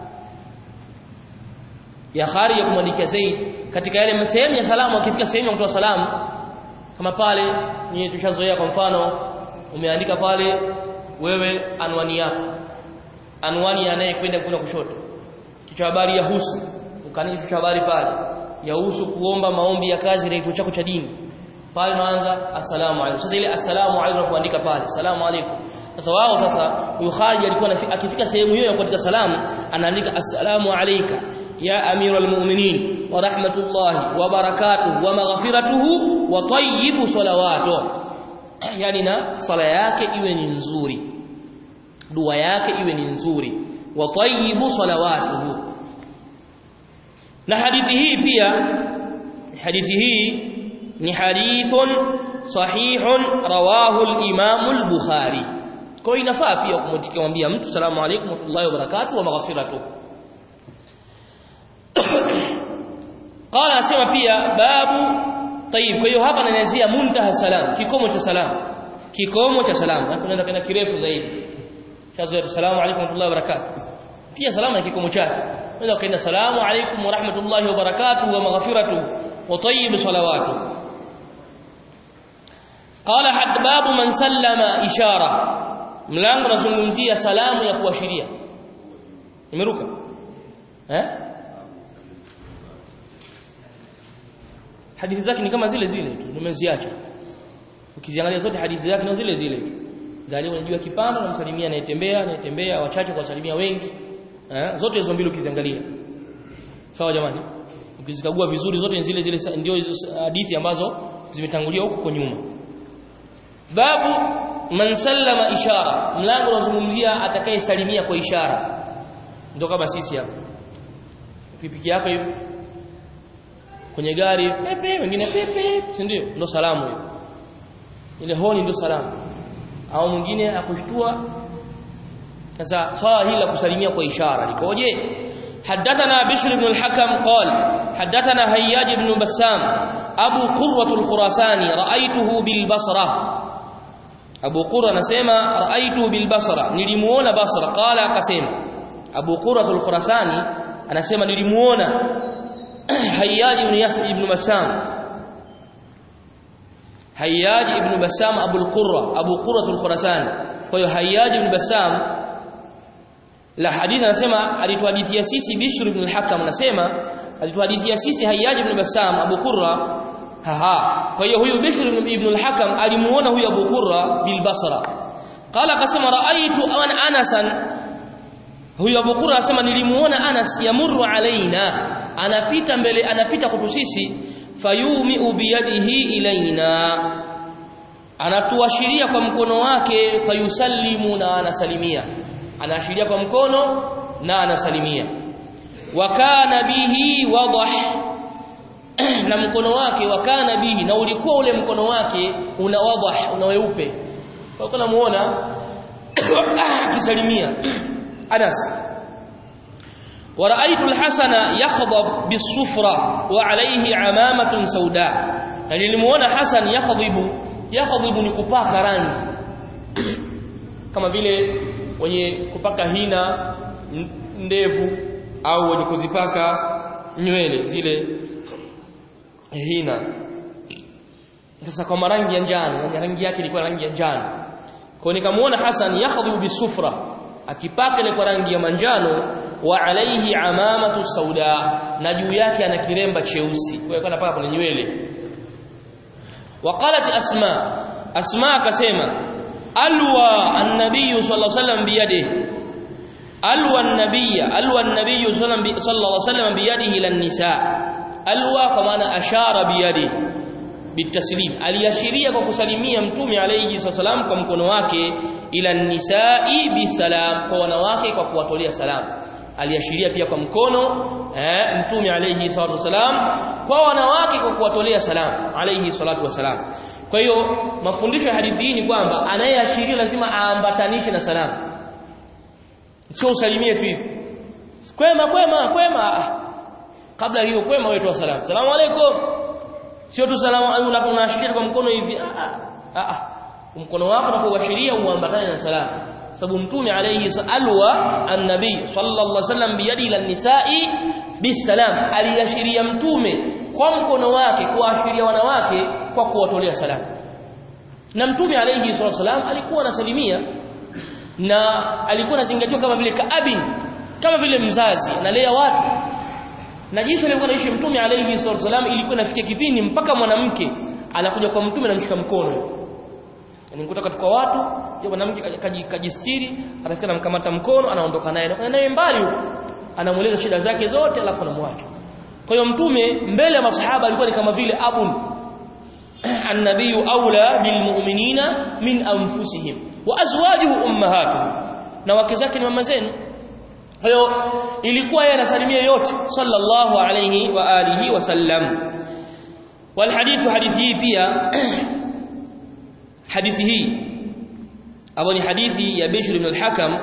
Speaker 2: ya kharija kumwandikia Zaid katika yale sehemu ya salamu akifika sehemu ya kutoa salamu kama pale ni tushazoea kwa mfano umeandika pale wewe anwani yako anwani anayekwenda kuna kushoto kichwa habari ya husu ukani kichwa habari pale yahusu kuomba maombi ya kazi na kituo chako cha dini pale unaanza assalamu alaykum sasa ile assalamu alaykum kuandika pale assalamu alaykum sasa wao sasa huyu Khalid alikuwa akifika sehemu hiyo ya kuandika salamu anaandika assalamu alayka ya amiral mu'minin wa rahmatullahi wa barakatuhu wa maghfiratuhu wa tayyibu salawatuhu yani na sala yake iwe ni nzuri dua yake iwe ni nzuri wa tayyibu salawatuhu na hadithi hii pia hadithi hii ni hadithun sahihun rawahu al-imam al-bukhari kwa inafaa pia kumwambia mtu salamu alaykum wa rahmatullahi wa barakatuhu wa maghfiratuhu qala asema pia babu tayib kwa hiyo hapa anaanzia muntaha salam kikomo cha salam kikomo cha salam na kunaenda kana kirefu zaidi chazo salamu alaykum wa rahmatullahi wa barakatuh pia salamu na kikomo chake unaweza kaenda salamu alaykum wa rahmatullahi wa barakatuh wa maghfiratuh wa tayyib salawatuh qala had babu man sallama ishara mlango unazungumzia salamu ya kuashiria nimeruka eh hadithi zake ni kama zile zile tu nimeziacha ukiziangalia zote hadithi zake ni zile zile tu zaliwa unajua kipando na msalimia anayetembea anayetembea wachache kwa salimia wengi eh zote hizo mbili ukiziangalia sawa jamani ukizikagua vizuri zote ni zile zile ndio hizo hadithi ambazo zimetangulia huko kwa nyuma babu man sallama ishara mlango unazungumzia atakayesalimia kwa ishara ndio kama sisi hapa pikipiki yako hivi kwenye gari pepe wengine pepe si ndio ndio salamu hiyo ile honi ndio salamu au mwingine akushtua sasa swala hili la kusalimia kwa ishara likoje حدثنا بشر بن الحكم قال حدثنا هياج بن بسام أبو قرة الخراساني رأيته بالبصرة أبو قرة نسيما رأيته بالبصرة نلمون بصرة قال قسيم أبو قرة الخراساني أنا سيما نلمون هياج بن يسر بن بسام هياج بن بسام أبو القرة أبو قرة الخراساني فهو هياج بن بسام la hadithi anasema alituhadithia sisi Bishr ibn al-Hakam anasema alituhadithia sisi Hayyaj ibn Bassam Abu Qurra haha kwa hiyo huyu Bishr ibn al-Hakam alimuona huyu Abu Qurra bil Basra qala akasema raaitu an Anasan huyu Abu Qurra anasema nilimuona Anas yamurru alaina anapita mbele anapita kwetu sisi fayumi biyadihi ilaina anatuashiria kwa mkono wake fayusallimu na anasalimia anaashiria kwa mkono na anasalimia wa kana bihi wadah na mkono wake wa kana bihi na ulikuwa ule mkono wake una wadah una weupe kwa kuna muona akisalimia Anas ورأيت الحسن يخضب بالصفرة وعليه عمامة سوداء يعني nilimuona Hasan yakhdhibu yakhdhibu ni kupaka rangi kama vile wenye kupaka hina ndevu au wenye kuzipaka nywele zile hina sasa kwa rangi ya njano rangi yake ilikuwa rangi ya njano kwa nikamuona Hasan yakhdhibu bisufra akipaka ile kwa rangi ya manjano wa alaihi amamatu sauda na juu yake ana kiremba cheusi kwa hiyo anapaka kwenye nywele waqalat asma asma akasema alwa an-nabiy sallallahu alaihi wasallam biyadihi alwa an-nabiy alwa an-nabiy sallallahu alaihi wasallam biyadihi lan nisa alwa kwa maana ashara biyadihi bitaslim aliashiria kwa kusalimia mtume alayhi wasallam kwa mkono wake ila nisai bisalam kwa wanawake kwa kuwatolea salamu aliashiria pia kwa mkono eh, mtume alayhi salatu wasalam kwa wanawake kwa kuwatolea salamu alayhi salatu wasalam kwa hiyo mafundisho ya hadithi hii ni kwamba anayeashiria lazima aambatanishe na salamu sio usalimie tu hivi kwema kwema kwema kabla hiyo kwema wewe toa salamu salamu alaykum sio tu salamu unapoashiria kwa mkono hivi ah ah mkono wako unapoashiria uambatane na salamu sababu mtume alayhi alwa annabi sallallahu alaihi wasallam biyadi ila nisai bisalam aliashiria mtume kwa mkono wake kuashiria wanawake kwa kuwatolea salamu na mtume alayhi wasallam alikuwa anasalimia na alikuwa anazingatiwa kama vile kaabin kama vile mzazi analea watu na jinsi alikuwa anaishi mtume alayhi wasallam ilikuwa inafikia kipindi mpaka mwanamke anakuja kwa mtume anamshika mkono yani kutoka kwa watu yule mwanamke kajistiri anafika anamkamata mkono anaondoka naye na naye mbali huko anamueleza shida zake zote alafu anamwacha kwa hiyo mtume mbele ya masahaba alikuwa ni kama vile abun annabiyu aula bilmu'minina min anfusihim wa azwajuhu ummahatuhum na wake zake ni mama zenu kwa hiyo ilikuwa yeye anasalimia yote sallallahu alayhi wa alihi wasallam wal hadithu hadithi hii pia hadithi hii ambayo ni hadithi ya Bishr ibn al-Hakam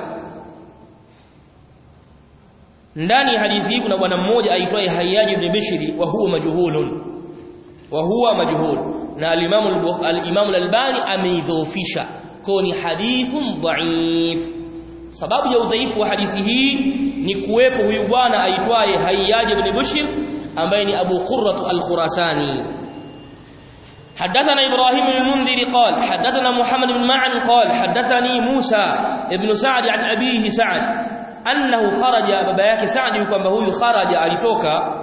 Speaker 2: ndani ya hadithi hii kuna bwana mmoja aitwaye Hayyaj ibn Bishr wa huwa majhulun wa huwa majhul na al-Imam al-Imam al-Albani ameidhoofisha kwa ni hadithun dhaif sababu ya udhaifu wa hadithi hii ni kuwepo huyu bwana aitwaye Hayyaj ibn Bishr ambaye ni Abu Qurrah al-Khurasani حدثنا إبراهيم بن المنذر قال حدثنا محمد بن معن قال حدثني موسى ابن سعد عن أبيه سعد أنه خرج بابا yake Saad kwamba huyu kharaja alitoka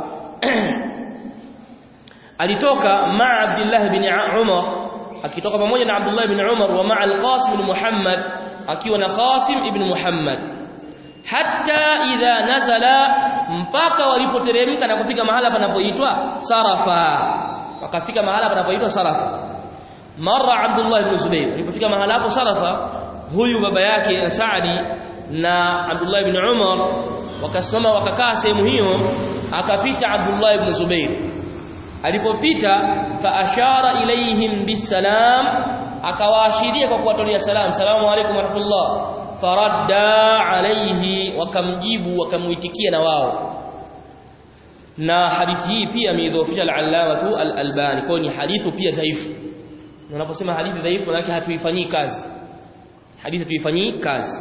Speaker 2: alitoka ma Abdullah bin Umar akitoka pamoja na Abdullah bin Umar wa ma al-Qasim bin Muhammad akiwa na Qasim ibn Muhammad hatta idha nazala mpaka walipoteremka na kufika mahala panapoitwa Sarafa wakafika mahala panapoitwa Sarafa mara Abdullah ibn Zubayr alipofika mahala hapo Sarafa huyu baba yake Saadi na Abdullah ibn Umar wakasimama wakakaa sehemu hiyo akapita Abdullah ibn Zubayr alipopita fa ashara ilaihim bisalam akawaashiria kwa kuwatolea salam salamu alaykum warahmatullah faradda alayhi wakamjibu wakamuitikia na wao na hadithi hii pia ameidhofisha al-allamatu al-albani kwa ni hadithu pia dhaifu unaposema hadithi dhaifu lakini hatuifanyii kazi hadithi tuifanyii kazi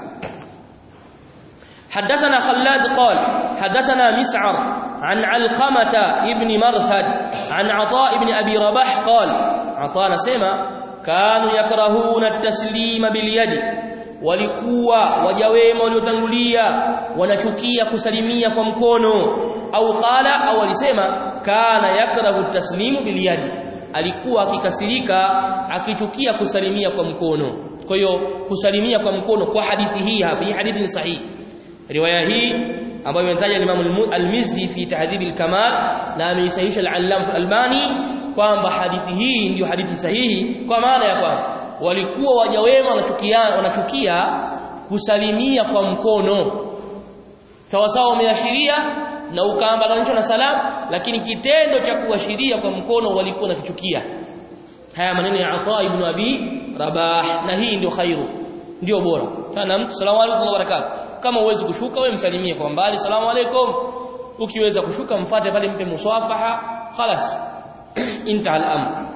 Speaker 2: حدثنا خلاد قال حدثنا مسعر عن علقمة ابن مرثد عن عطاء بن أبي رباح قال عطاء نسمع كانوا يكرهون التسليم باليد walikuwa waja wema waliotangulia wanachukia kusalimia kwa mkono au qala au alisema kana yakrahu taslimu biliyadi alikuwa akikasirika akichukia kusalimia kwa mkono kwa hiyo kusalimia kwa mkono kwa hadithi hii hapa hii hadithi ni sahihi riwaya hii ambayo imetaja Imam al-Mizzi fi tahdhib al-kamal na ameisahihisha al-Allam al-Albani kwamba hadithi hii ndio hadithi sahihi kwa maana ya kwamba walikuwa waja wema wanachukia wanachukia kusalimia kwa mkono sawa sawa umeashiria na ukaambatanishwa na salam lakini kitendo cha kuashiria kwa mkono walikuwa nakichukia haya maneno ya Ata ibn Abi Rabah na hii ndio khairu ndio bora kana mtu salamu alaykum wa barakatuh kama uwezi kushuka wewe msalimie kwa mbali salamu alaykum ukiweza kushuka mfate pale mpe muswafaha خلاص انتهى الامر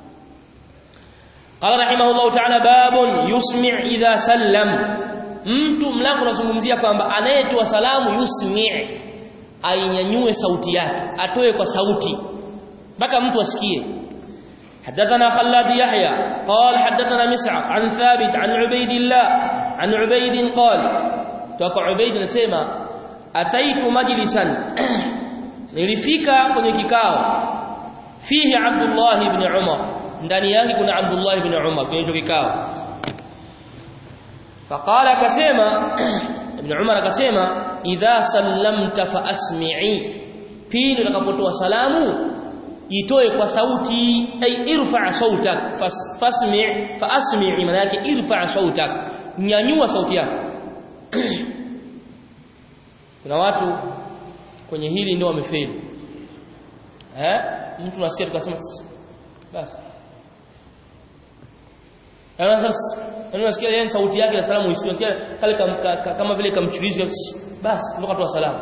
Speaker 2: قال رحمه الله تعالى باب يسمع اذا سلم mtu mlango unazungumzia kwamba anayetoa salamu yusmi' ainyanyue sauti yake atoe kwa sauti mpaka mtu asikie حدثنا خلاد يحيى قال حدثنا مسعر عن ثابت عن عبيد الله عن عبيد قال توقع عبيد نسمع أتيت مجلسا nilifika kwenye kikao fihi Abdullah ibn Umar ndani yake kuna Abdullah ibn Umar kwenye hicho kikao faqala akasema ibn Umar akasema idha sallamta fa asmi'i pindi utakapotoa salamu itoe kwa sauti ay irfa sautak fasmi' fa asmi'i maana yake irfa sautak nyanyua sauti yako kuna watu kwenye hili ndio wamefeli eh mtu nasikia tukasema basi ana sasa unasikia yeye sauti yake na salamu usikia kale kama vile kamchulizi basi ndio katoa salamu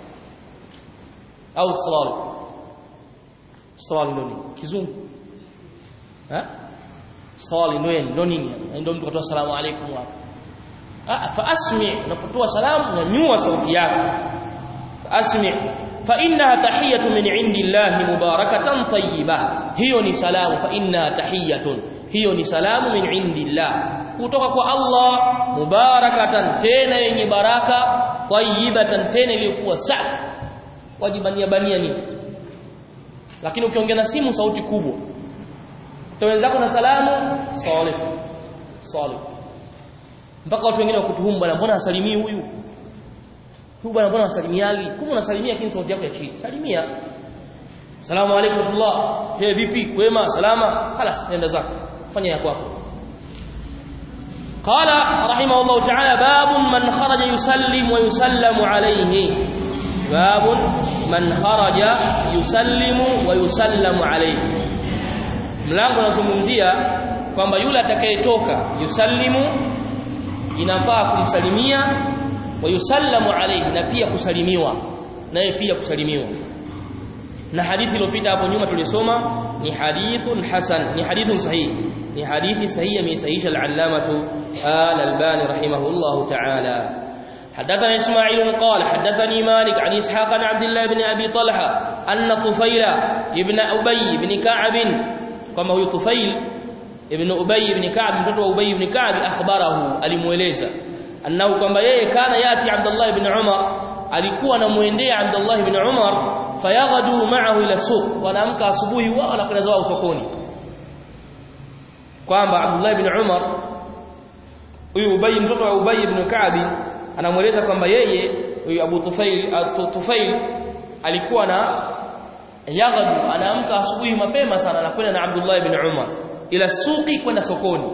Speaker 2: au salamu salamu ndio nini kizungu eh swali ndio ndio nini ndio mtu katoa salamu alaykum wa ah fa asmi unapotoa salamu nyanyua sauti yako asmi fa innaha tahiyatu min indillahi mubarakatan tayyiba hiyo ni salamu fa innaha tahiyatun hiyo ni salamu min indillah kutoka kwa Allah mubarakatan tena yenye baraka tayyibatan tena iliyokuwa safi wajibania bania nini lakini ukiongea na simu sauti kubwa wenzako na salamu salih salih mpaka watu wengine wakutuhumu bwana mbona asalimii huyu huyu bwana mbona asalimiagi kumbe unasalimia lakini sauti yako ya chini salimia salamu alaykum Allah he vipi wema salama خلاص nenda zako fanya ya kwako قال رحمه الله تعالى باب من خرج يسلم ويسلم عليه باب من خرج يسلم ويسلم عليه mlango unazungumzia kwamba yule atakayetoka yusallimu inafaa kumsalimia wa yusallamu alayhi na pia kusalimiwa naye pia kusalimiwa na hadithi iliyopita hapo nyuma tulisoma ni hadithun hasan ni hadithun sahih ni hadithi sahihi amesahihisha al-allamatu al-albani rahimahullahu ta'ala حدثنا إسماعيل قال حدثني مالك عن إسحاق عن عبد الله بن أبي طلحة أن طفيل ابن أبي بن كعب كما هو طفيل ابن أبي بن كعب mtoto أبي بن كعب أخبره alimueleza annahu kwamba yeye kana yati Abdullah ibn Umar alikuwa anamuendea Abdullah ibn Umar fayaghdu ma'ahu ila suq wanaamka asubuhi wao wanakwenda zao sokoni kwamba Abdullah ibn Umar huyu Ubay mtoto wa Ubay ibn Ka'b anamueleza kwamba yeye huyu Abu Tufail Tufail alikuwa na yaghdu anaamka asubuhi mapema sana anakwenda na Abdullah ibn Umar ila suqi kwenda sokoni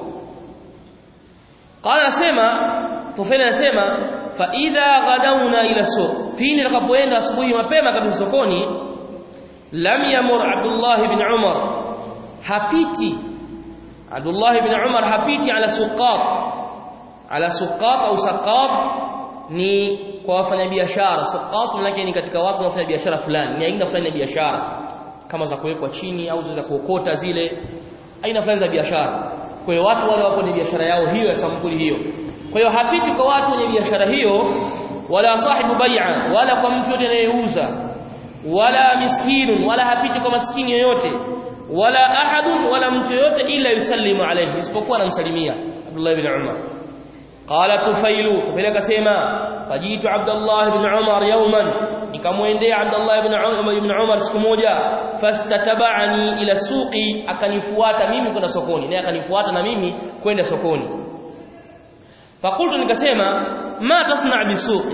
Speaker 2: qala sema Tufail anasema fa idha ghadawna ila suq pindi takapoenda asubuhi mapema kabisa sokoni lam yamur Abdullah ibn Umar hapiti Abdullah ibn Umar hapiti ala suqat ala suqat au saqat ni kwa wafanyabiashara suqat manake ni katika watu wanafanya biashara fulani ni aina fulani ya biashara kama za kuwekwa chini au za kuokota zile aina fulani za biashara kwa hiyo watu wale wapo ni biashara yao hiyo ya sampuli hiyo kwa hiyo hapiti kwa watu wenye biashara hiyo wala sahibu bai'a wala kwa mtu yote anayeuza wala miskinun wala hapiti kwa maskini yoyote wala ahadun wala mtu yoyote ila yusallimu alayhi isipokuwa anamsalimia Abdullah ibn Umar qala tufailu tufailu akasema fajitu Abdullah ibn Umar yawman nikamwendea Abdullah ibn Umar ibn Umar siku moja fastatabani ila suqi akanifuata mimi kwenda sokoni naye akanifuata na mimi kwenda sokoni fakultu nikasema ma tasna bisuqi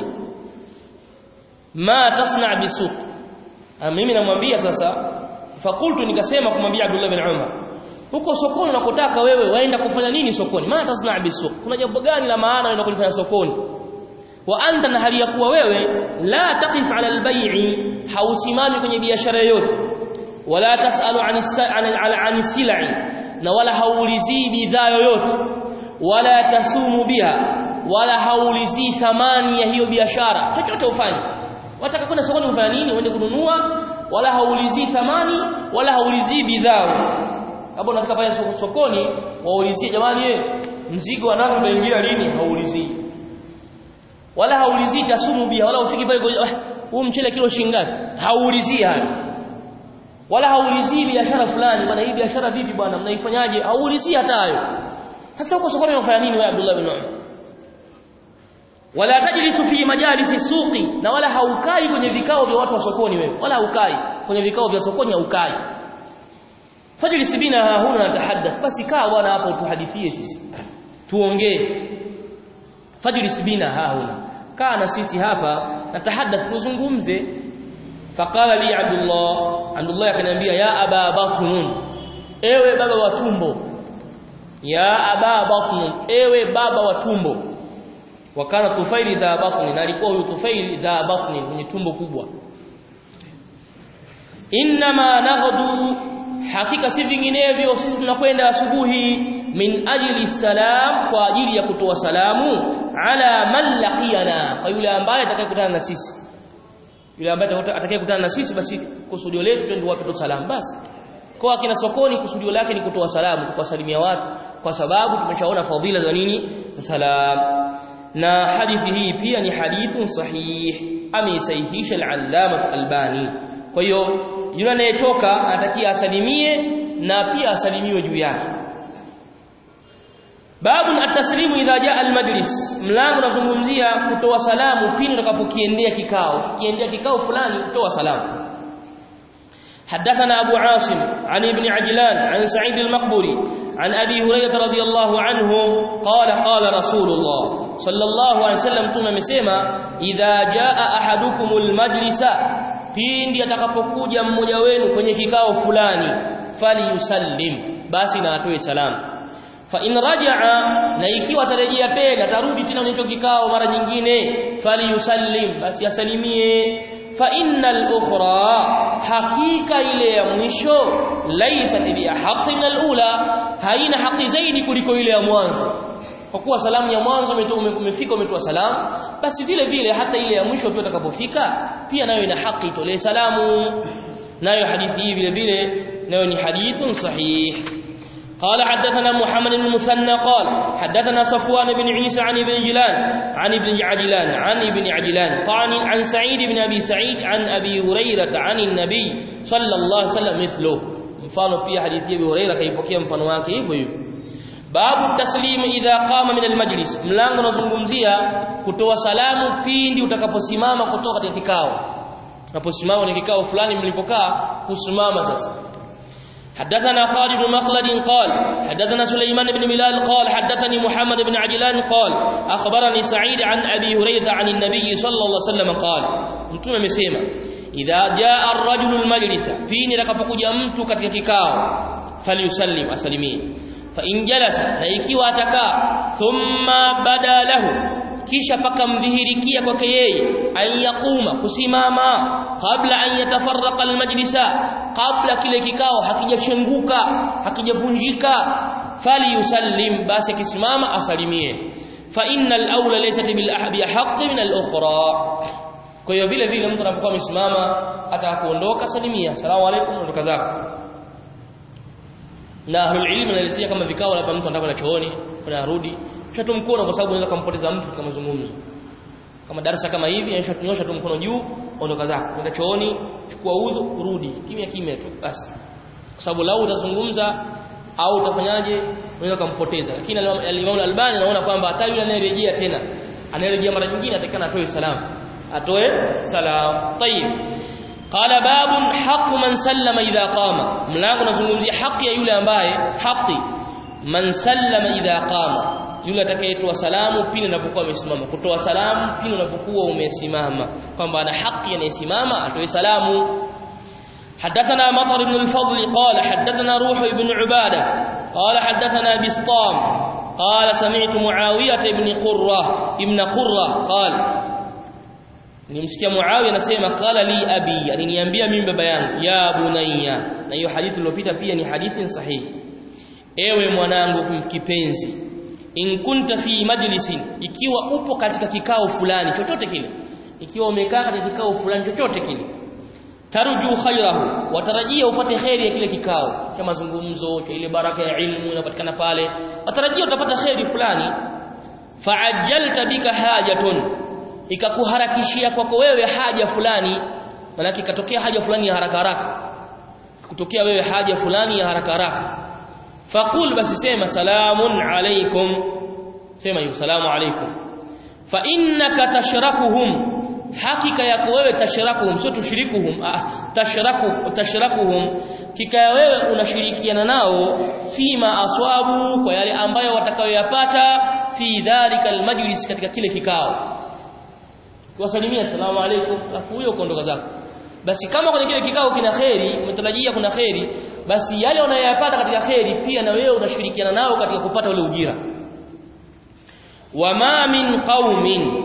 Speaker 2: ma tasna bisuqi mimi namwambia sasa fakultu nikasema kumwambia Abdullah bin Umar huko sokoni unakotaka wewe waenda kufanya nini sokoni maana tasna bisuq kuna jambo gani la maana unaenda kulifanya sokoni wa anta na hali ya kuwa wewe la taqif ala albay'i hausimami kwenye biashara yoyote wala tasalu an silai na wala haulizii bidhaa yoyote wala tasumu biha wala haulizii thamani ya hiyo biashara chochote ufanye wataka kwenda sokoni kufanya nini uende kununua wala haulizii thamani wala haulizii bidhaa hapo unataka pale sokoni waulizie jamani eh mzigo wanao utaingia lini haulizii wala haulizii tasumu biha wala ufiki pale huu mchele kilo shingapi haulizii hayo wala haulizii biashara fulani bwana hii biashara vipi bwana mnaifanyaje haulizii hata hayo sasa huko sokoni unafanya nini wewe Abdullah bin Umar wala tajlisu fi majalisi suqi na wala haukai kwenye vikao vya watu wa sokoni wewe wala haukai kwenye vikao vya sokoni haukai fajlis bina huna natahaddath basi kaa bwana hapo tuhadithie sisi tuongee fajlis bina huna kaa na sisi hapa natahaddath tuzungumze faqala li abdullah abdullah akaniambia ya aba batnun ewe baba wa tumbo ya aba batnun ewe baba wa tumbo wakana tufaili dha batni na alikuwa huyu tufaili dha batni mwenye tumbo kubwa inma naghdu hakika si vinginevyo sisi tunakwenda asubuhi min ajli salam kwa ajili ya kutoa salamu ala man laqiyana kwa yule ambaye atakayekutana na sisi yule ambaye atakayekutana na sisi basi kusudio letu twende watu salamu basi kwa akina sokoni kusudio lake ni kutoa salamu kuwasalimia watu kwa sababu tumeshaona fadhila za nini za salam na hadithi hii pia ni hadithun sahih ameisahihisha al-allama albani kwa hiyo yule anayetoka anatakia asalimie na pia asalimiwe juu yake babu at-taslimu idha jaa al-majlis mlango unazungumzia kutoa salamu pindi utakapokiendea kikao kiendea kikao fulani kutoa salamu حدثنا أبو عاصم عن ابن عجلان عن سعيد المقبري عن أبي هريرة رضي الله عنه قال قال رسول الله صلى الله عليه وسلم ثم مسema idha jaa ahadukumul majlisa pindi atakapokuja mmoja wenu kwenye kikao fulani falyusallim basi na atoe salamu fa in rajaa na ikiwa atarejea tena tarudi tena kwenye kikao mara nyingine falyusallim basi asalimie fa innal ukhra hakika ile ya mwisho laysat bi haqqi min alula haina haki zaidi kuliko ile ya mwanzo kwa kuwa salamu ya mwanzo umefika umetoa salamu basi vile vile hata ile ya mwisho pia utakapofika pia nayo ina haki itolee salamu nayo hadithi hii vile vile nayo ni hadithun sahih قال حدثنا محمد بن المثنى قال حدثنا صفوان بن عيسى عن ابن جلان عن ابن عجلان عن ابن عجلان قال عن سعيد بن ابي سعيد عن ابي هريره عن النبي صلى الله عليه وسلم مثله mfano pia hadithi ya Abu Hurairah kaipokea mfano wake hivyo hivyo babu taslim idha qama min almajlis mlango unazungumzia kutoa salamu pindi utakaposimama kutoka katika kikao unaposimama kwenye kikao fulani mlipokaa kusimama sasa حدثنا خالد بن مخلد قال حدثنا سليمان بن بلال قال حدثني محمد بن عجلان قال أخبرني سعيد عن أبي هريرة عن النبي صلى الله عليه وسلم قال mtume amesema idha jaa ar-rajulu al-majlisa pindi atakapokuja mtu katika kikao falyusallim asalimie fa in jalasa na ikiwa atakaa thumma bada lahu kisha pakamdhihirikia kwake yeye an yaquma kusimama kabla an yatafarraqa almajlisa kabla kile kikao hakijachenguka hakijavunjika fali yusallim basi akisimama asalimie fa innal awla laysat bil ahbi haqqi min al ukhra kwa hiyo vile vile mtu anapokuwa amesimama atakapoondoka salimia asalamu alaykum ondoka zako na ahlul ilm wanaelezea kama vikao labda mtu anataka kwenda chooni kwenda arudi shatu mkono kwa sababu unaweza kumpoteza mtu katika mazungumzo kama darasa kama hivi aisha tunyosha tu mkono juu ondoka zako kwenda chooni chukua udhu rudi kimya kimya tu basi kwa sababu lau utazungumza au utafanyaje unaweza kumpoteza lakini al-Imam al-Albani anaona kwamba hata yule anayerejea tena anayerejea mara nyingine atakana atoe salamu atoe salam tayib qala babun haqqu man sallama idha qama mlango unazungumzia haki ya yule ambaye haki man sallama idha qama yule atakayetoa salamu pindi unapokuwa umesimama kutoa salamu pindi unapokuwa umesimama kwamba ana haki anayesimama atoe salamu حدثنا مطر بن الفضل قال حدثنا روح بن عبادة قال حدثنا بسطام قال سمعت معاوية بن قرة ابن قرة قال nimsikia Muawiya anasema qala li abi aliniambia mimi baba yangu ya bunayya na hiyo hadithi iliyopita pia ni hadithi sahihi ewe mwanangu kipenzi in kunta fi majlisin ikiwa upo katika kikao fulani chochote kile ikiwa umekaa katika kikao fulani chochote kile tarju khairahu watarajia upate khairi ya kile kikao cha mazungumzo cha ile baraka ya ilmu inapatikana pale watarajia utapata khairi fulani fa'ajjalta bika hajatun ikakuharakishia kwako wewe haja fulani maana ikatokea haja fulani ya haraka haraka kutokea wewe haja fulani ya haraka haraka faqul basi sema salamun alaykum sema hiyo salamu alaykum fa innaka tashrakuhum hakika yako wewe tashrakuhum sio tushirikuhum ah tashraku tashrakuhum kika wewe unashirikiana nao fima aswabu kwa yale ambayo watakayoyapata fi dhalika almajlis katika kile kikao kuwasalimia salamu alaykum alafu huyo kuondoka zako basi kama kwenye kile kikao kina kheri umetarajia kuna kheri basi yale unayoyapata katika kheri pia na wewe unashirikiana nao katika kupata ule ujira wama min qaumin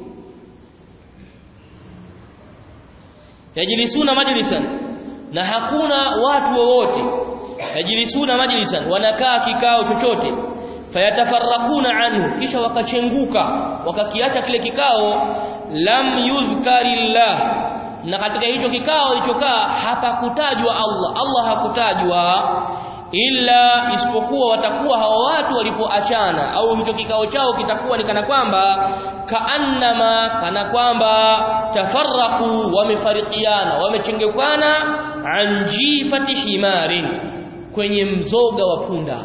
Speaker 2: yajlisuna majlisan na hakuna watu wowote yajlisuna majlisan wanakaa kikao chochote fayatafarraquna anhu kisha wakachenguka wakakiacha kile kikao lam yuzkarillah na katika hicho kikao ilichokaa hapakutajwa Allah Allah hakutajwa illa isipokuwa watakuwa hawa watu walipoachana au hicho kikao chao kitakuwa ni kana kwamba kaannama kana kwamba tafarraqu wamefarikiana wamechengekana an jifati himarin kwenye mzoga wa punda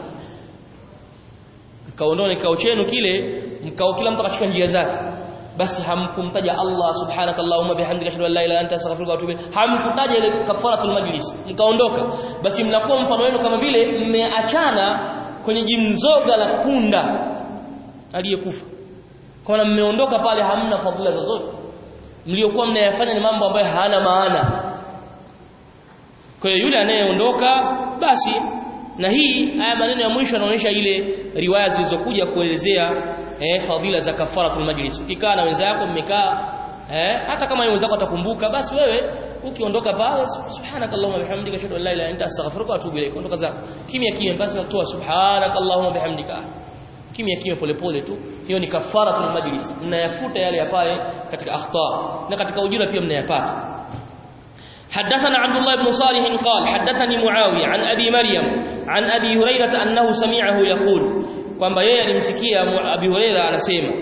Speaker 2: mkaondoa kikao chenu kile mkao kila mtu akashika njia zake basi hamkumtaja Allah subhanakallahumma bihamdika ashhadu an la ilaha illa anta astaghfiruka wa atubu ilayk hamkutaja ile kafaratul majlis mkaondoka basi mnakuwa mfano wenu kama vile mmeachana kwenye jimzoga la punda aliyekufa kwa mmeondoka pale hamna fadhila zozote mliokuwa mnayafanya ni mambo ambayo hayana maana kwa hiyo yule anayeondoka basi na hii haya maneno ya mwisho yanaonyesha ile riwaya zilizokuja kuelezea eh, fadhila za kafaratul majlis ukikaa na wenzako mmekaa eh, hata kama wenzako atakumbuka basi wewe ukiondoka pale subhanakallahumma bihamdika ashhadu an la ilaha illa anta astaghfiruka wa atubu ilaik ondoka zako kimya kimya basi natoa subhanakallahumma bihamdika kimya kimya polepole tu hiyo ni kafaratul majlis mnayafuta yale ya pale katika akhta na katika ujira pia mnayapata حدثنا عبد الله بن صالح قال حدثني معاوية عن أبي مريم عن أبي هريرة أنه سمعه يقول kwamba yeye alimsikia Abi Huraira anasema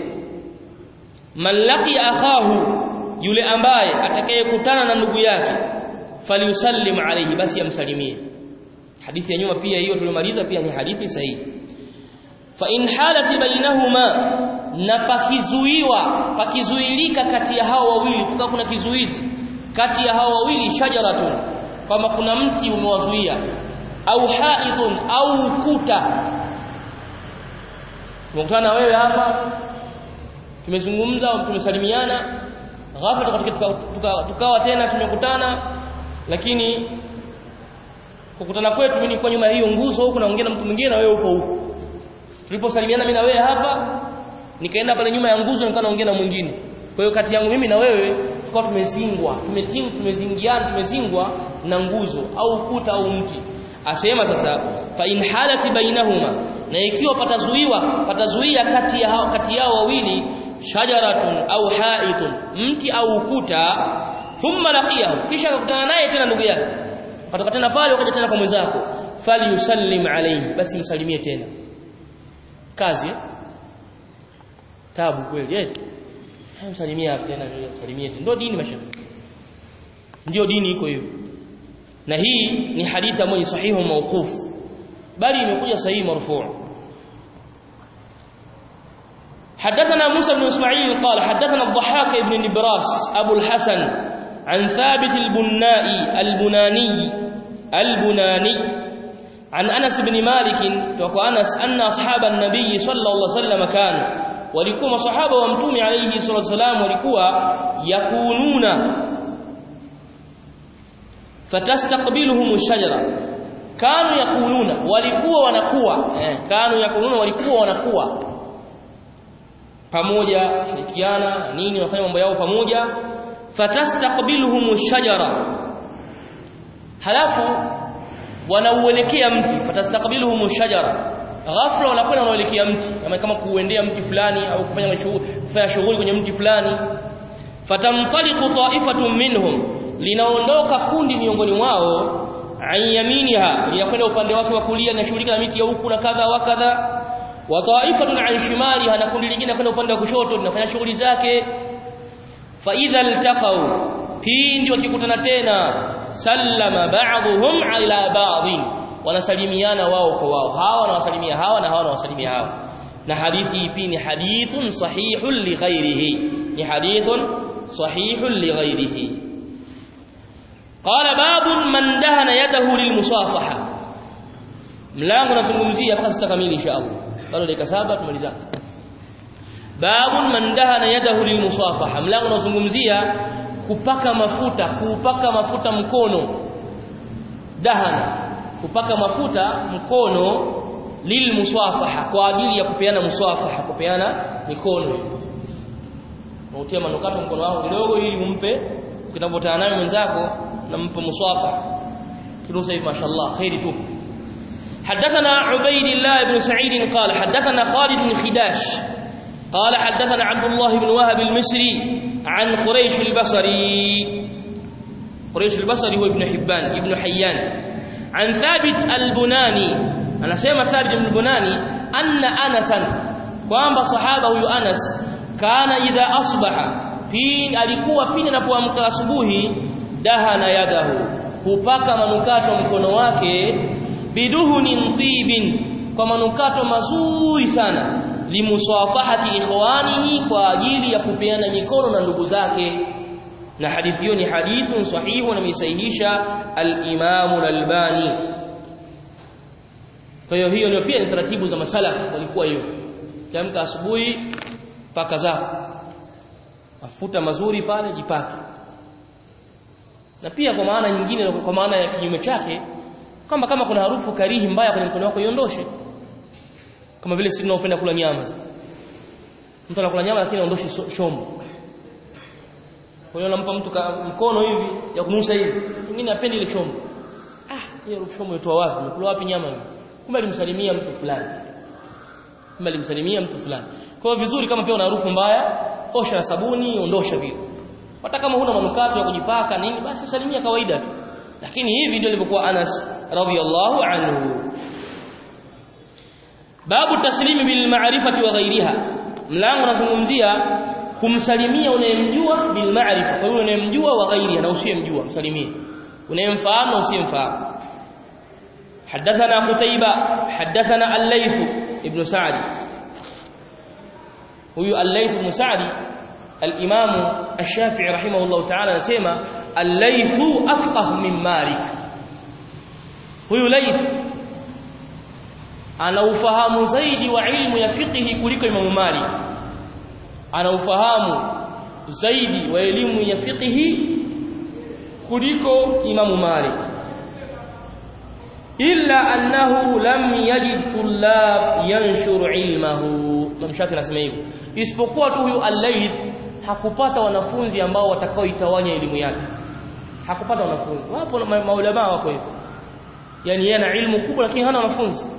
Speaker 2: man laqi akhahu yule ambaye atakayekutana na ndugu yake falyusallim alayhi basi amsalimie hadithi ya nyuma pia hiyo tulimaliza pia ni hadithi sahihi fa in halati bainahuma na pakizuiwa pakizuilika kati ya hao wawili kuka kuna kizuizi kati ya hao wawili shajaratun kwamba kuna mti umewazuia au haidhun au ukuta tumekutana wewe hapa tumezungumza tumesalimiana ghafla tukawa tuka, tuka tena tumekutana lakini kukutana kwetu mimi nilikuwa nyuma ya hiyo nguzo huko naongea na mtu mwingine na wewe upo huko tuliposalimiana mimi na wewe hapa nikaenda pale nyuma ya nguzo nikawa naongea na mwingine kwa hiyo kati yangu mimi na wewe tukawa tumezingwa tumetingu tumezingiana tumezingwa na nguzo au ukuta au mti asema sasa fa in halati bainahuma na ikiwa patazuiwa patazuia kati ya hao kati yao wawili shajaratun au haitun mti au ukuta thumma laqiyahu kisha akakutana naye tena ndugu yake patoka tena pale wakaja tena kwa mwenzako falyusallim alayhi basi msalimie tena kazi tabu kweli eti msalimia tena msalimie tena ndio dini mashaikh ndio dini iko hivyo na hii ni hadithi ambayo ni sahihu mawquf bali imekuja sahihi marfu' حدثنا موسى بن اسماعيل قال حدثنا الضحاك بن نبراس ابو الحسن عن ثابت البنائي البناني البناني عن انس بن مالك وقال انس ان اصحاب النبي صلى الله عليه وسلم كانوا walikuwa masahaba wa mtume alayhi salatu wasalam walikuwa yakununa fatastaqbiluhum shajara kanu yakununa walikuwa wanakuwa eh, kanu yakununa walikuwa wanakuwa pamoja shirikiana nini wafanya mambo yao pamoja fatastaqbiluhum shajara halafu wanauelekea mti fatastaqbiluhum shajara ghafla wanakwenda wanaelekea mti kama kama kuuendea mti fulani au kufanya kufanya shughuli kwenye mti fulani fatamtaliqu ta'ifatun minhum linaondoka kundi miongoni mwao ayaminiha linakwenda upande wake wa kulia linashughulika na miti ya huku na kadha wa kadha wa ta'ifatun an shimaliha na kundi lingine kwenda upande wa kushoto linafanya shughuli zake fa idha iltaqau pindi wakikutana tena sallama ba'dhum ila ba'dhin wanasalimiana wao kwa wao hawa wanawasalimia hawa na hawa wanawasalimia hawa na hadithi hii ni hadithun sahihun li ghairihi ni hadithun sahihun li ghairihi qala babun man dahana yadahu lilmusafaha mlango nazungumzia mpaka sitakamili inshallah bado dakika saba tumaliza babun man dahana yadahu lilmusafaha mlango nazungumzia kupaka mafuta kuupaka mafuta mkono dahana kupaka mafuta mkono lilmuswafaha kwa ajili ya kupeana muswafaha kupeana mikono unatia manukato mkono wako kidogo ili umpe ukinapotana naye mwenzako nampa muswafaha kidogo hivi mashallah khairi tu حدثنا عبيد الله بن سعيد قال حدثنا خالد بن خداش قال حدثنا عبد الله بن وهب المصري عن قريش البصري قريش البصري هو ابن حبان ابن حيان عن ثابت البناني أنا سيما ثابت البناني أن أنسا kwamba sahaba huyu Anas kana idha asbaha pindi alikuwa pindi anapoamka asubuhi dahana yadahu hupaka manukato mkono wake biduhunin tibin kwa manukato mazuri sana limusafahati ikhwanihi kwa ajili ya kupeana mikono na ndugu zake na hadithi hiyo ni hadithun sahihu na misahihisha al-Imam al-Albani kwa hiyo hiyo ndio pia ni taratibu za masalaf walikuwa hiyo kiamka asubuhi paka zako mafuta mazuri pale jipake na pia kwa maana nyingine kwa maana ya kinyume chake kwamba kama kuna harufu karihi mbaya kwenye mkono wako iondoshe kama vile sisi tunaopenda kula nyama mtu anakula nyama lakini aondoshe shombo kwa hiyo nampa mtu mkono hivi ya kunusa hivi mwingine apendi ile chombo ah hiyo chombo yotoa wapi nakula wapi nyama hivi kumbe alimsalimia mtu fulani kumbe alimsalimia mtu fulani kwa hiyo vizuri kama pia una harufu mbaya osha na sabuni ondosha vile hata kama huna manukato ya kujipaka nini basi usalimia kawaida tu lakini hivi ndio ilivyokuwa Anas radhiyallahu anhu babu taslimi bil ma'rifati wa ghayriha mlango unazungumzia kumsalimia unayemjua bil ma'rifa kwa hiyo unayemjua wa ghairiha na usiyemjua msalimie unayemfahamu na usiyemfahamu حدثنا قتيبة حدثنا الليث ابن سعد هو الليث بن سعد الإمام الشافعي رحمه الله تعالى نسمى الليث أفقه من مالك هو ليث ana ufahamu zaidi wa ilmu ya fiqhi kuliko Imam Malik ana ufahamu zaidi wa elimu ya fiqhi kuliko Imam Malik illa annahu lam yajid tullab yanshur ilmahu Imam Shafi anasema hivyo isipokuwa tu huyu al-Layth hakupata wanafunzi ambao watakaoitawanya elimu yake hakupata wanafunzi wapo maulama wako hivyo yani yeye ana ilmu kubwa lakini hana wanafunzi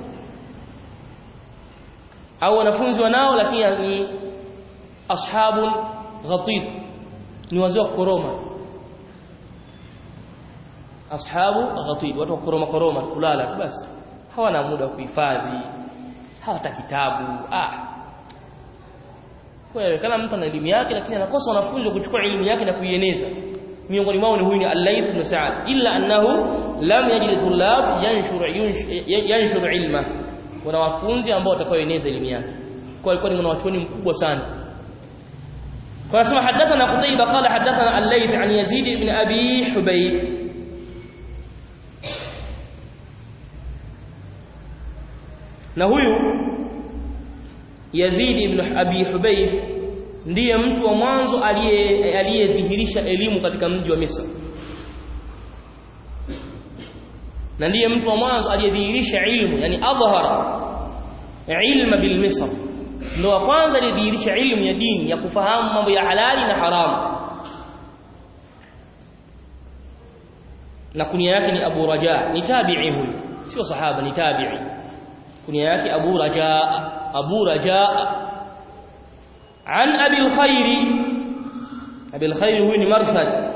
Speaker 2: au wanafunzi wanao lakini ni ashabun ghatid ni wazee wa koroma ashabu ghatid watu wa koroma koroma kulala basi hawana muda wa kuhifadhi hawata kitabu ah kwa hiyo kama mtu ana elimu yake lakini anakosa wanafunzi wa kuchukua elimu yake na kuieneza miongoni mwao ni huyu ni al-Layth ibn Sa'd illa annahu lam yajid tullab yanshur yanshur ilma kuna wafunzi ambao watakaoeneza elimu yake kwa alikuwa ni mwanachuoni mkubwa sana kwa sema hadathana Qutayba qala hadathana al-Layth an Yazid ibn Abi Hubayb na huyu Yazid ibn Abi Hubayb ndiye mtu wa mwanzo aliyedhihirisha elimu katika mji wa Misri na ndiye mtu wa mwanzo aliyedhihirisha ilmu yani adhhara ilma bil misr ndio wa kwanza aliyedhihirisha ilmu ya dini ya kufahamu mambo ya halali na haramu na kunia yake ni Abu Raja ni tabi'i huyu sio sahaba ni tabi'i kunia yake Abu Raja Abu Raja an Abi al-Khair Abi al-Khair huyu ni Marsad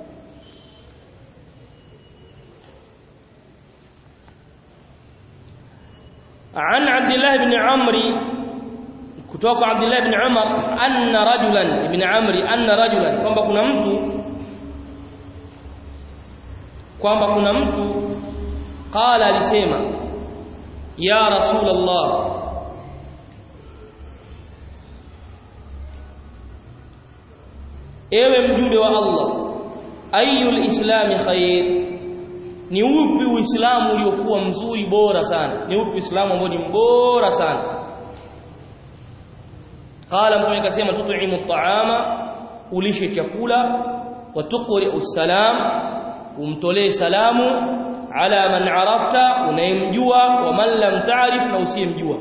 Speaker 2: عن عبد الله بن عمرو kutoka Abdullah ibn Umar anna rajulan ibn Amri anna rajulan kwamba kuna mtu kwamba kuna mtu qala alisema ya rasulullah ewe mjumbe wa Allah ayul islami khair ni upi uislamu uliokuwa mzuri bora sana ni upi uislamu ambao ni bora sana qala mtume akasema tut'imu at'ama ulishe chakula wa tuqri'u salam umtolee salamu ala man arafta unayemjua wa man lam ta'rif na usiyemjua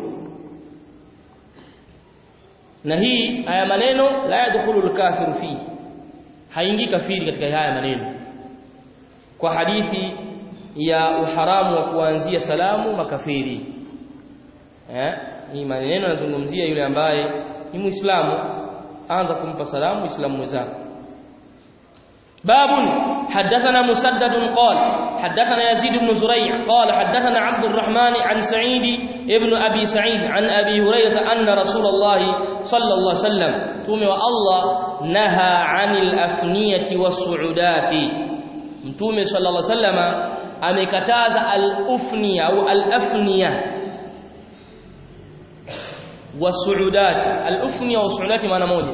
Speaker 2: na hii haya maneno la yadkhulu al-kafiru fihi haingii kafiri katika haya maneno kwa hadithi ya uharamu wa kuanzia salamu makafiri eh hii maneno yanazungumzia yule ambaye ni muislamu anza kumpa salamu muislamu mwenzako باب حدثنا مسدد قال حدثنا يزيد بن زريع قال حدثنا عبد الرحمن عن سعيد ابن أبي سعيد عن أبي هريرة أن رسول الله صلى الله عليه وسلم تومي والله نهى عن الأفنية والصعودات mtume sallallahu alaihi wasallam amekataza al-ufniya au al-afniya wasuudati al-ufniya wasuudati maana moja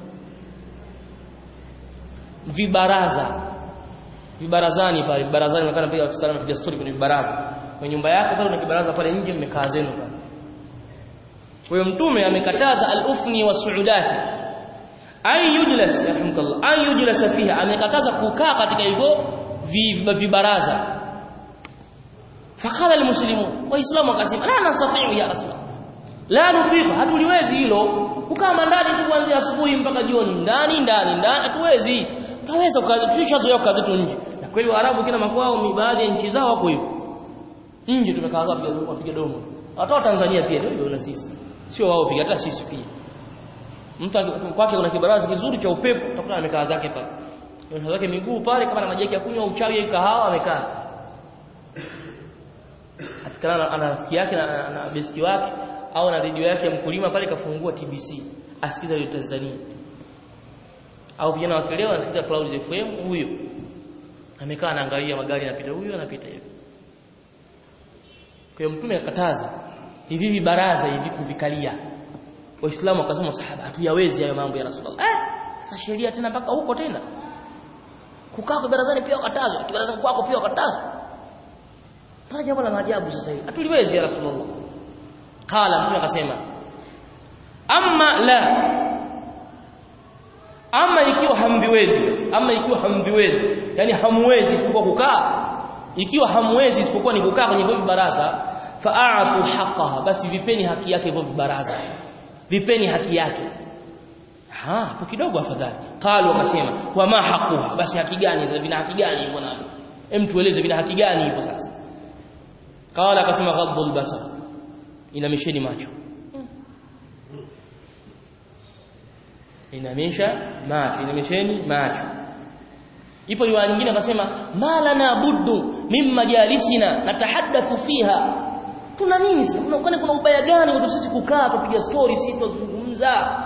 Speaker 2: vibaraza vibarazani pale vibarazani nakana pia wasichana wanapiga story kwenye vibaraza kwenye nyumba yako pale una kibaraza pale nje mmekaa zenu pale kwa hiyo mtume amekataza al-ufni wasuudati ay yujlas rahimkallah ay yujlas fiha amekataza kukaa katika hivyo vibaraza fakala almuslimu waislamu wakasema la nastati'u ya asla la nutiqa hatuliwezi hilo kukaa ndani kuanzia asubuhi mpaka jioni ndani ndani ndani hatuwezi taweza tushazoea kazi zetu nje na kweli waarabu kila makwao baadhi ya nchi zao wako hivyo nje tumekaa wapiga wapiga domo hata wa Tanzania pia ndio na sisi sio wao piga hata sisi pia mtu kwake kuna kibaraza kizuri cha upepo utakuta amekaa zake pale amekaa zake miguu pale kama na maji ya kunywa uchawi au kahawa amekaa atikana ana rafiki yake na, na besti wake au na redio yake ya mkulima pale kafungua TBC asikiza hiyo Tanzania au vijana wa kileo anasikiza Cloud FM huyo amekaa anaangalia magari yanapita huyo anapita hivi kwa hiyo mtume akakataza hivi hivi baraza hivi kuvikalia waislamu wakasema sahaba hatuyawezi hayo mambo ya rasulullah eh sasa sheria tena mpaka huko tena kukaa kwa barazani pia wakatazwa barazani kwako pia wakatazwa pana jambo la maajabu sasa hivi hatuliwezi ya rasulullah qala mtume akasema amma la ama ikiwa hamviwezi sasa ama ikiwa hamviwezi yani hamwezi isipokuwa kukaa ikiwa hamwezi isipokuwa ni kukaa kwenye hivyo baraza fa'atu haqqaha basi vipeni haki yake hivyo baraza vipeni haki yake ha hapo kidogo afadhali qalu wakasema wa ma haquha basi haki gani za vina haki gani hivyo navyo hem tueleze vina haki gani hivyo sasa qala akasema ghadhul basar inamisheni macho inamisha macho inamisheni macho ipo riwaya nyingine akasema malana buddu mimma jalisina natahaddathu fiha tuna nini sasa kuna kuna ubaya gani kwa sisi kukaa tupiga story sisi tuzungumza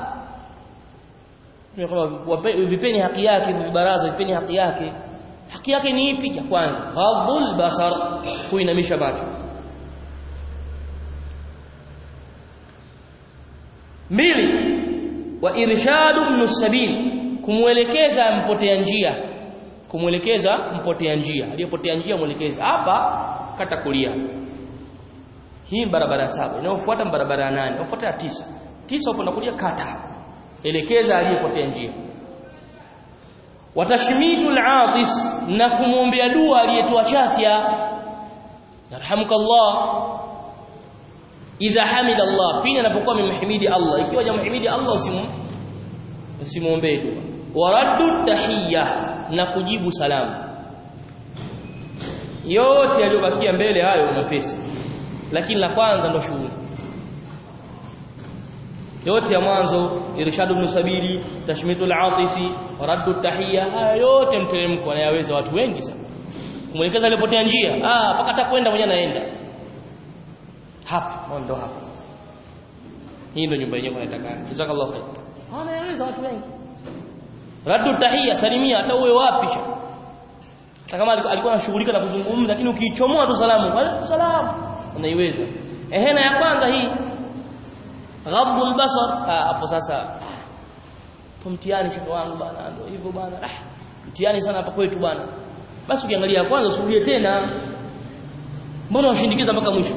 Speaker 2: kama vipeni haki yake vibaraza vipeni haki yake haki yake ni ipi ya kwanza ghadhul basar kuinamisha macho mbili wa irshadu ibn sabil kumuelekeza mpotea njia kumuelekeza mpotea njia aliyepotea njia muelekeza hapa kata kulia hii barabara saba inayofuata barabara nane inayofuata ya tisa tisa upo kulia kata elekeza aliyepotea njia watashmitu al-atis na kumwombea dua aliyetoa chafya yarhamukallah idha hamida Allah pindi anapokuwa amemhimidi Allah ikiwa hajamhimidi Allah usimu usimuombe dua waraddu tahiyya na kujibu salamu yote yaliyobakia mbele hayo mapesi lakini la kwanza ndo shughuli yote ya mwanzo irshadu ibn sabili tashmitul atisi raddu tahiyya haya yote mteremko anayaweza watu wengi sana kumwelekeza alipotea njia ah mpaka atakwenda mwenyewe anaenda hapa ndo hapa hii ndio nyumba yenyewe nataka jazakallahu khair anayaweza watu wengi raddu tahiyya salimia hata uwe wapi sha hata kama alikuwa anashughulika na kuzungumza lakini ukiichomoa tu salamu wa salamu unaiweza ehe na ya kwanza hii ghadul basar hapo sasa hapo mtihani shaka wangu bana ndio hivyo bana ah mtihani sana hapa kwetu bana basi ukiangalia kwanza usirudie tena mbona washindikiza mpaka mwisho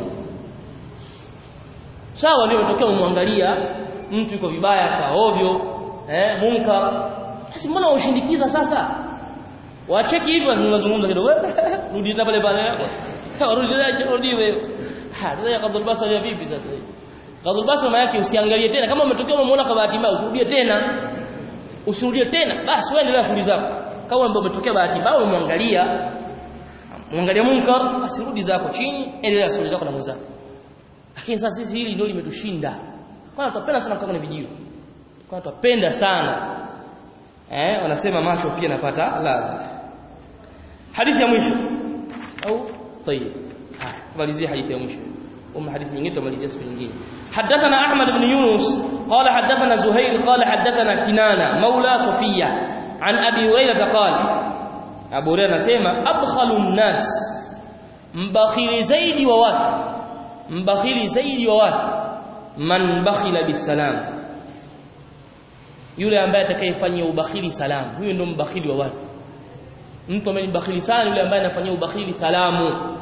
Speaker 2: sawa leo tokea umwangalia mtu yuko vibaya kwa ovyo eh munkar basi mbona ushindikiza sasa wacheki hivi wazungumza kidogo rudi tena pale pale rudi tena rudi wewe ha sasa ya kadhul basar ya vipi sasa hivi kadhul basar maana yake usiangalie tena kama umetokea umemuona kwa bahati mbaya usirudie tena usirudie tena basi wewe endelea shughuli zako kama ambapo umetokea bahati mbaya umemwangalia muangalia munkar asirudi zako chini endelea shughuli zako na mwenzako lakini sasa sisi hili ndio limetushinda kwanza tunapenda sana kukaa kwenye vijio kwanza tunapenda sana eh wanasema macho pia napata ladha hadithi ya mwisho au طيب tumalizie hadithi ya mwisho ام حديث nyingine tumalizia siku nyingine حدثنا احمد بن يونس قال حدثنا زهير قال حدثنا كنانه مولى صفيه عن ابي هريره قال ابو هريره anasema abkhalun nas mbakhili zaidi wa watu mbakhili zaidi wa watu man bakhila bisalam yule ambaye atakayefanyia ubakhili salamu huyo ndio mbakhili wa watu mtu ambaye bakhili sana yule ambaye anafanyia ubakhili salamu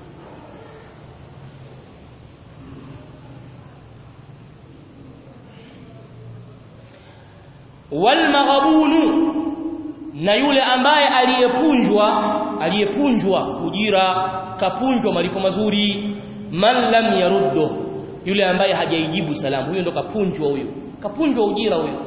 Speaker 2: wal maghabunu na yule ambaye aliyepunjwa aliyepunjwa ujira kapunjwa malipo mazuri man lam yaruddu yule ambaye hajaijibu salamu huyo ndo kapunjwa huyo kapunjwa ujira huyo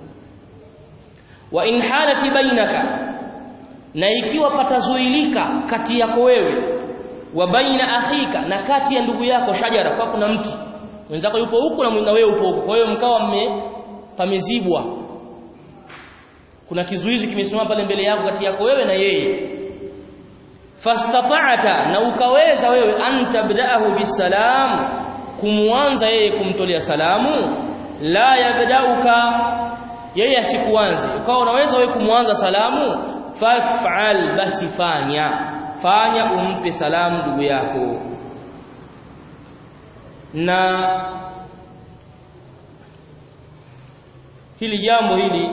Speaker 2: wa in halati bainaka na ikiwa patazuilika kati yako wewe wa baina akhika na kati ya ndugu yako shajara kwa kuna mti wenzako yupo huku na wewe upo huku kwa hiyo mkawa mme pamezibwa kuna kizuizi kimesimama pale mbele yako kati yako wewe na yeye fastata'ata na ukaweza wewe antabda'ahu bisalam kumwanza yeye kumtolea salamu la yabda'uka yeye asikuanze ukawa unaweza wewe kumwanza salamu faf'al basi fanya fanya umpe salamu ndugu yako na hili jambo hili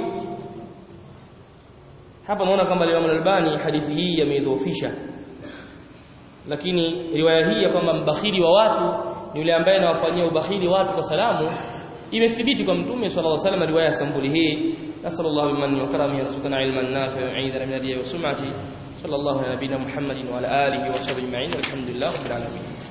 Speaker 2: hapa naona kwamba Imam Al-Albani hadithi hii yameidhoofisha lakini riwaya hii ya kwamba mbakhili wa watu ni yule ambaye anawafanyia ubakhili watu kwa salamu imethibiti kwa mtume sallallahu alaihi wasallam riwaya sambuli hii nasallallahu bimanni wa karamihi yarzuqana ilman nafi'an wa 'idhan min hadiyi wa sum'ati sallallahu ala nabina muhammadin wa ala alihi wa sahbihi ajma'in alhamdulillah rabbil alamin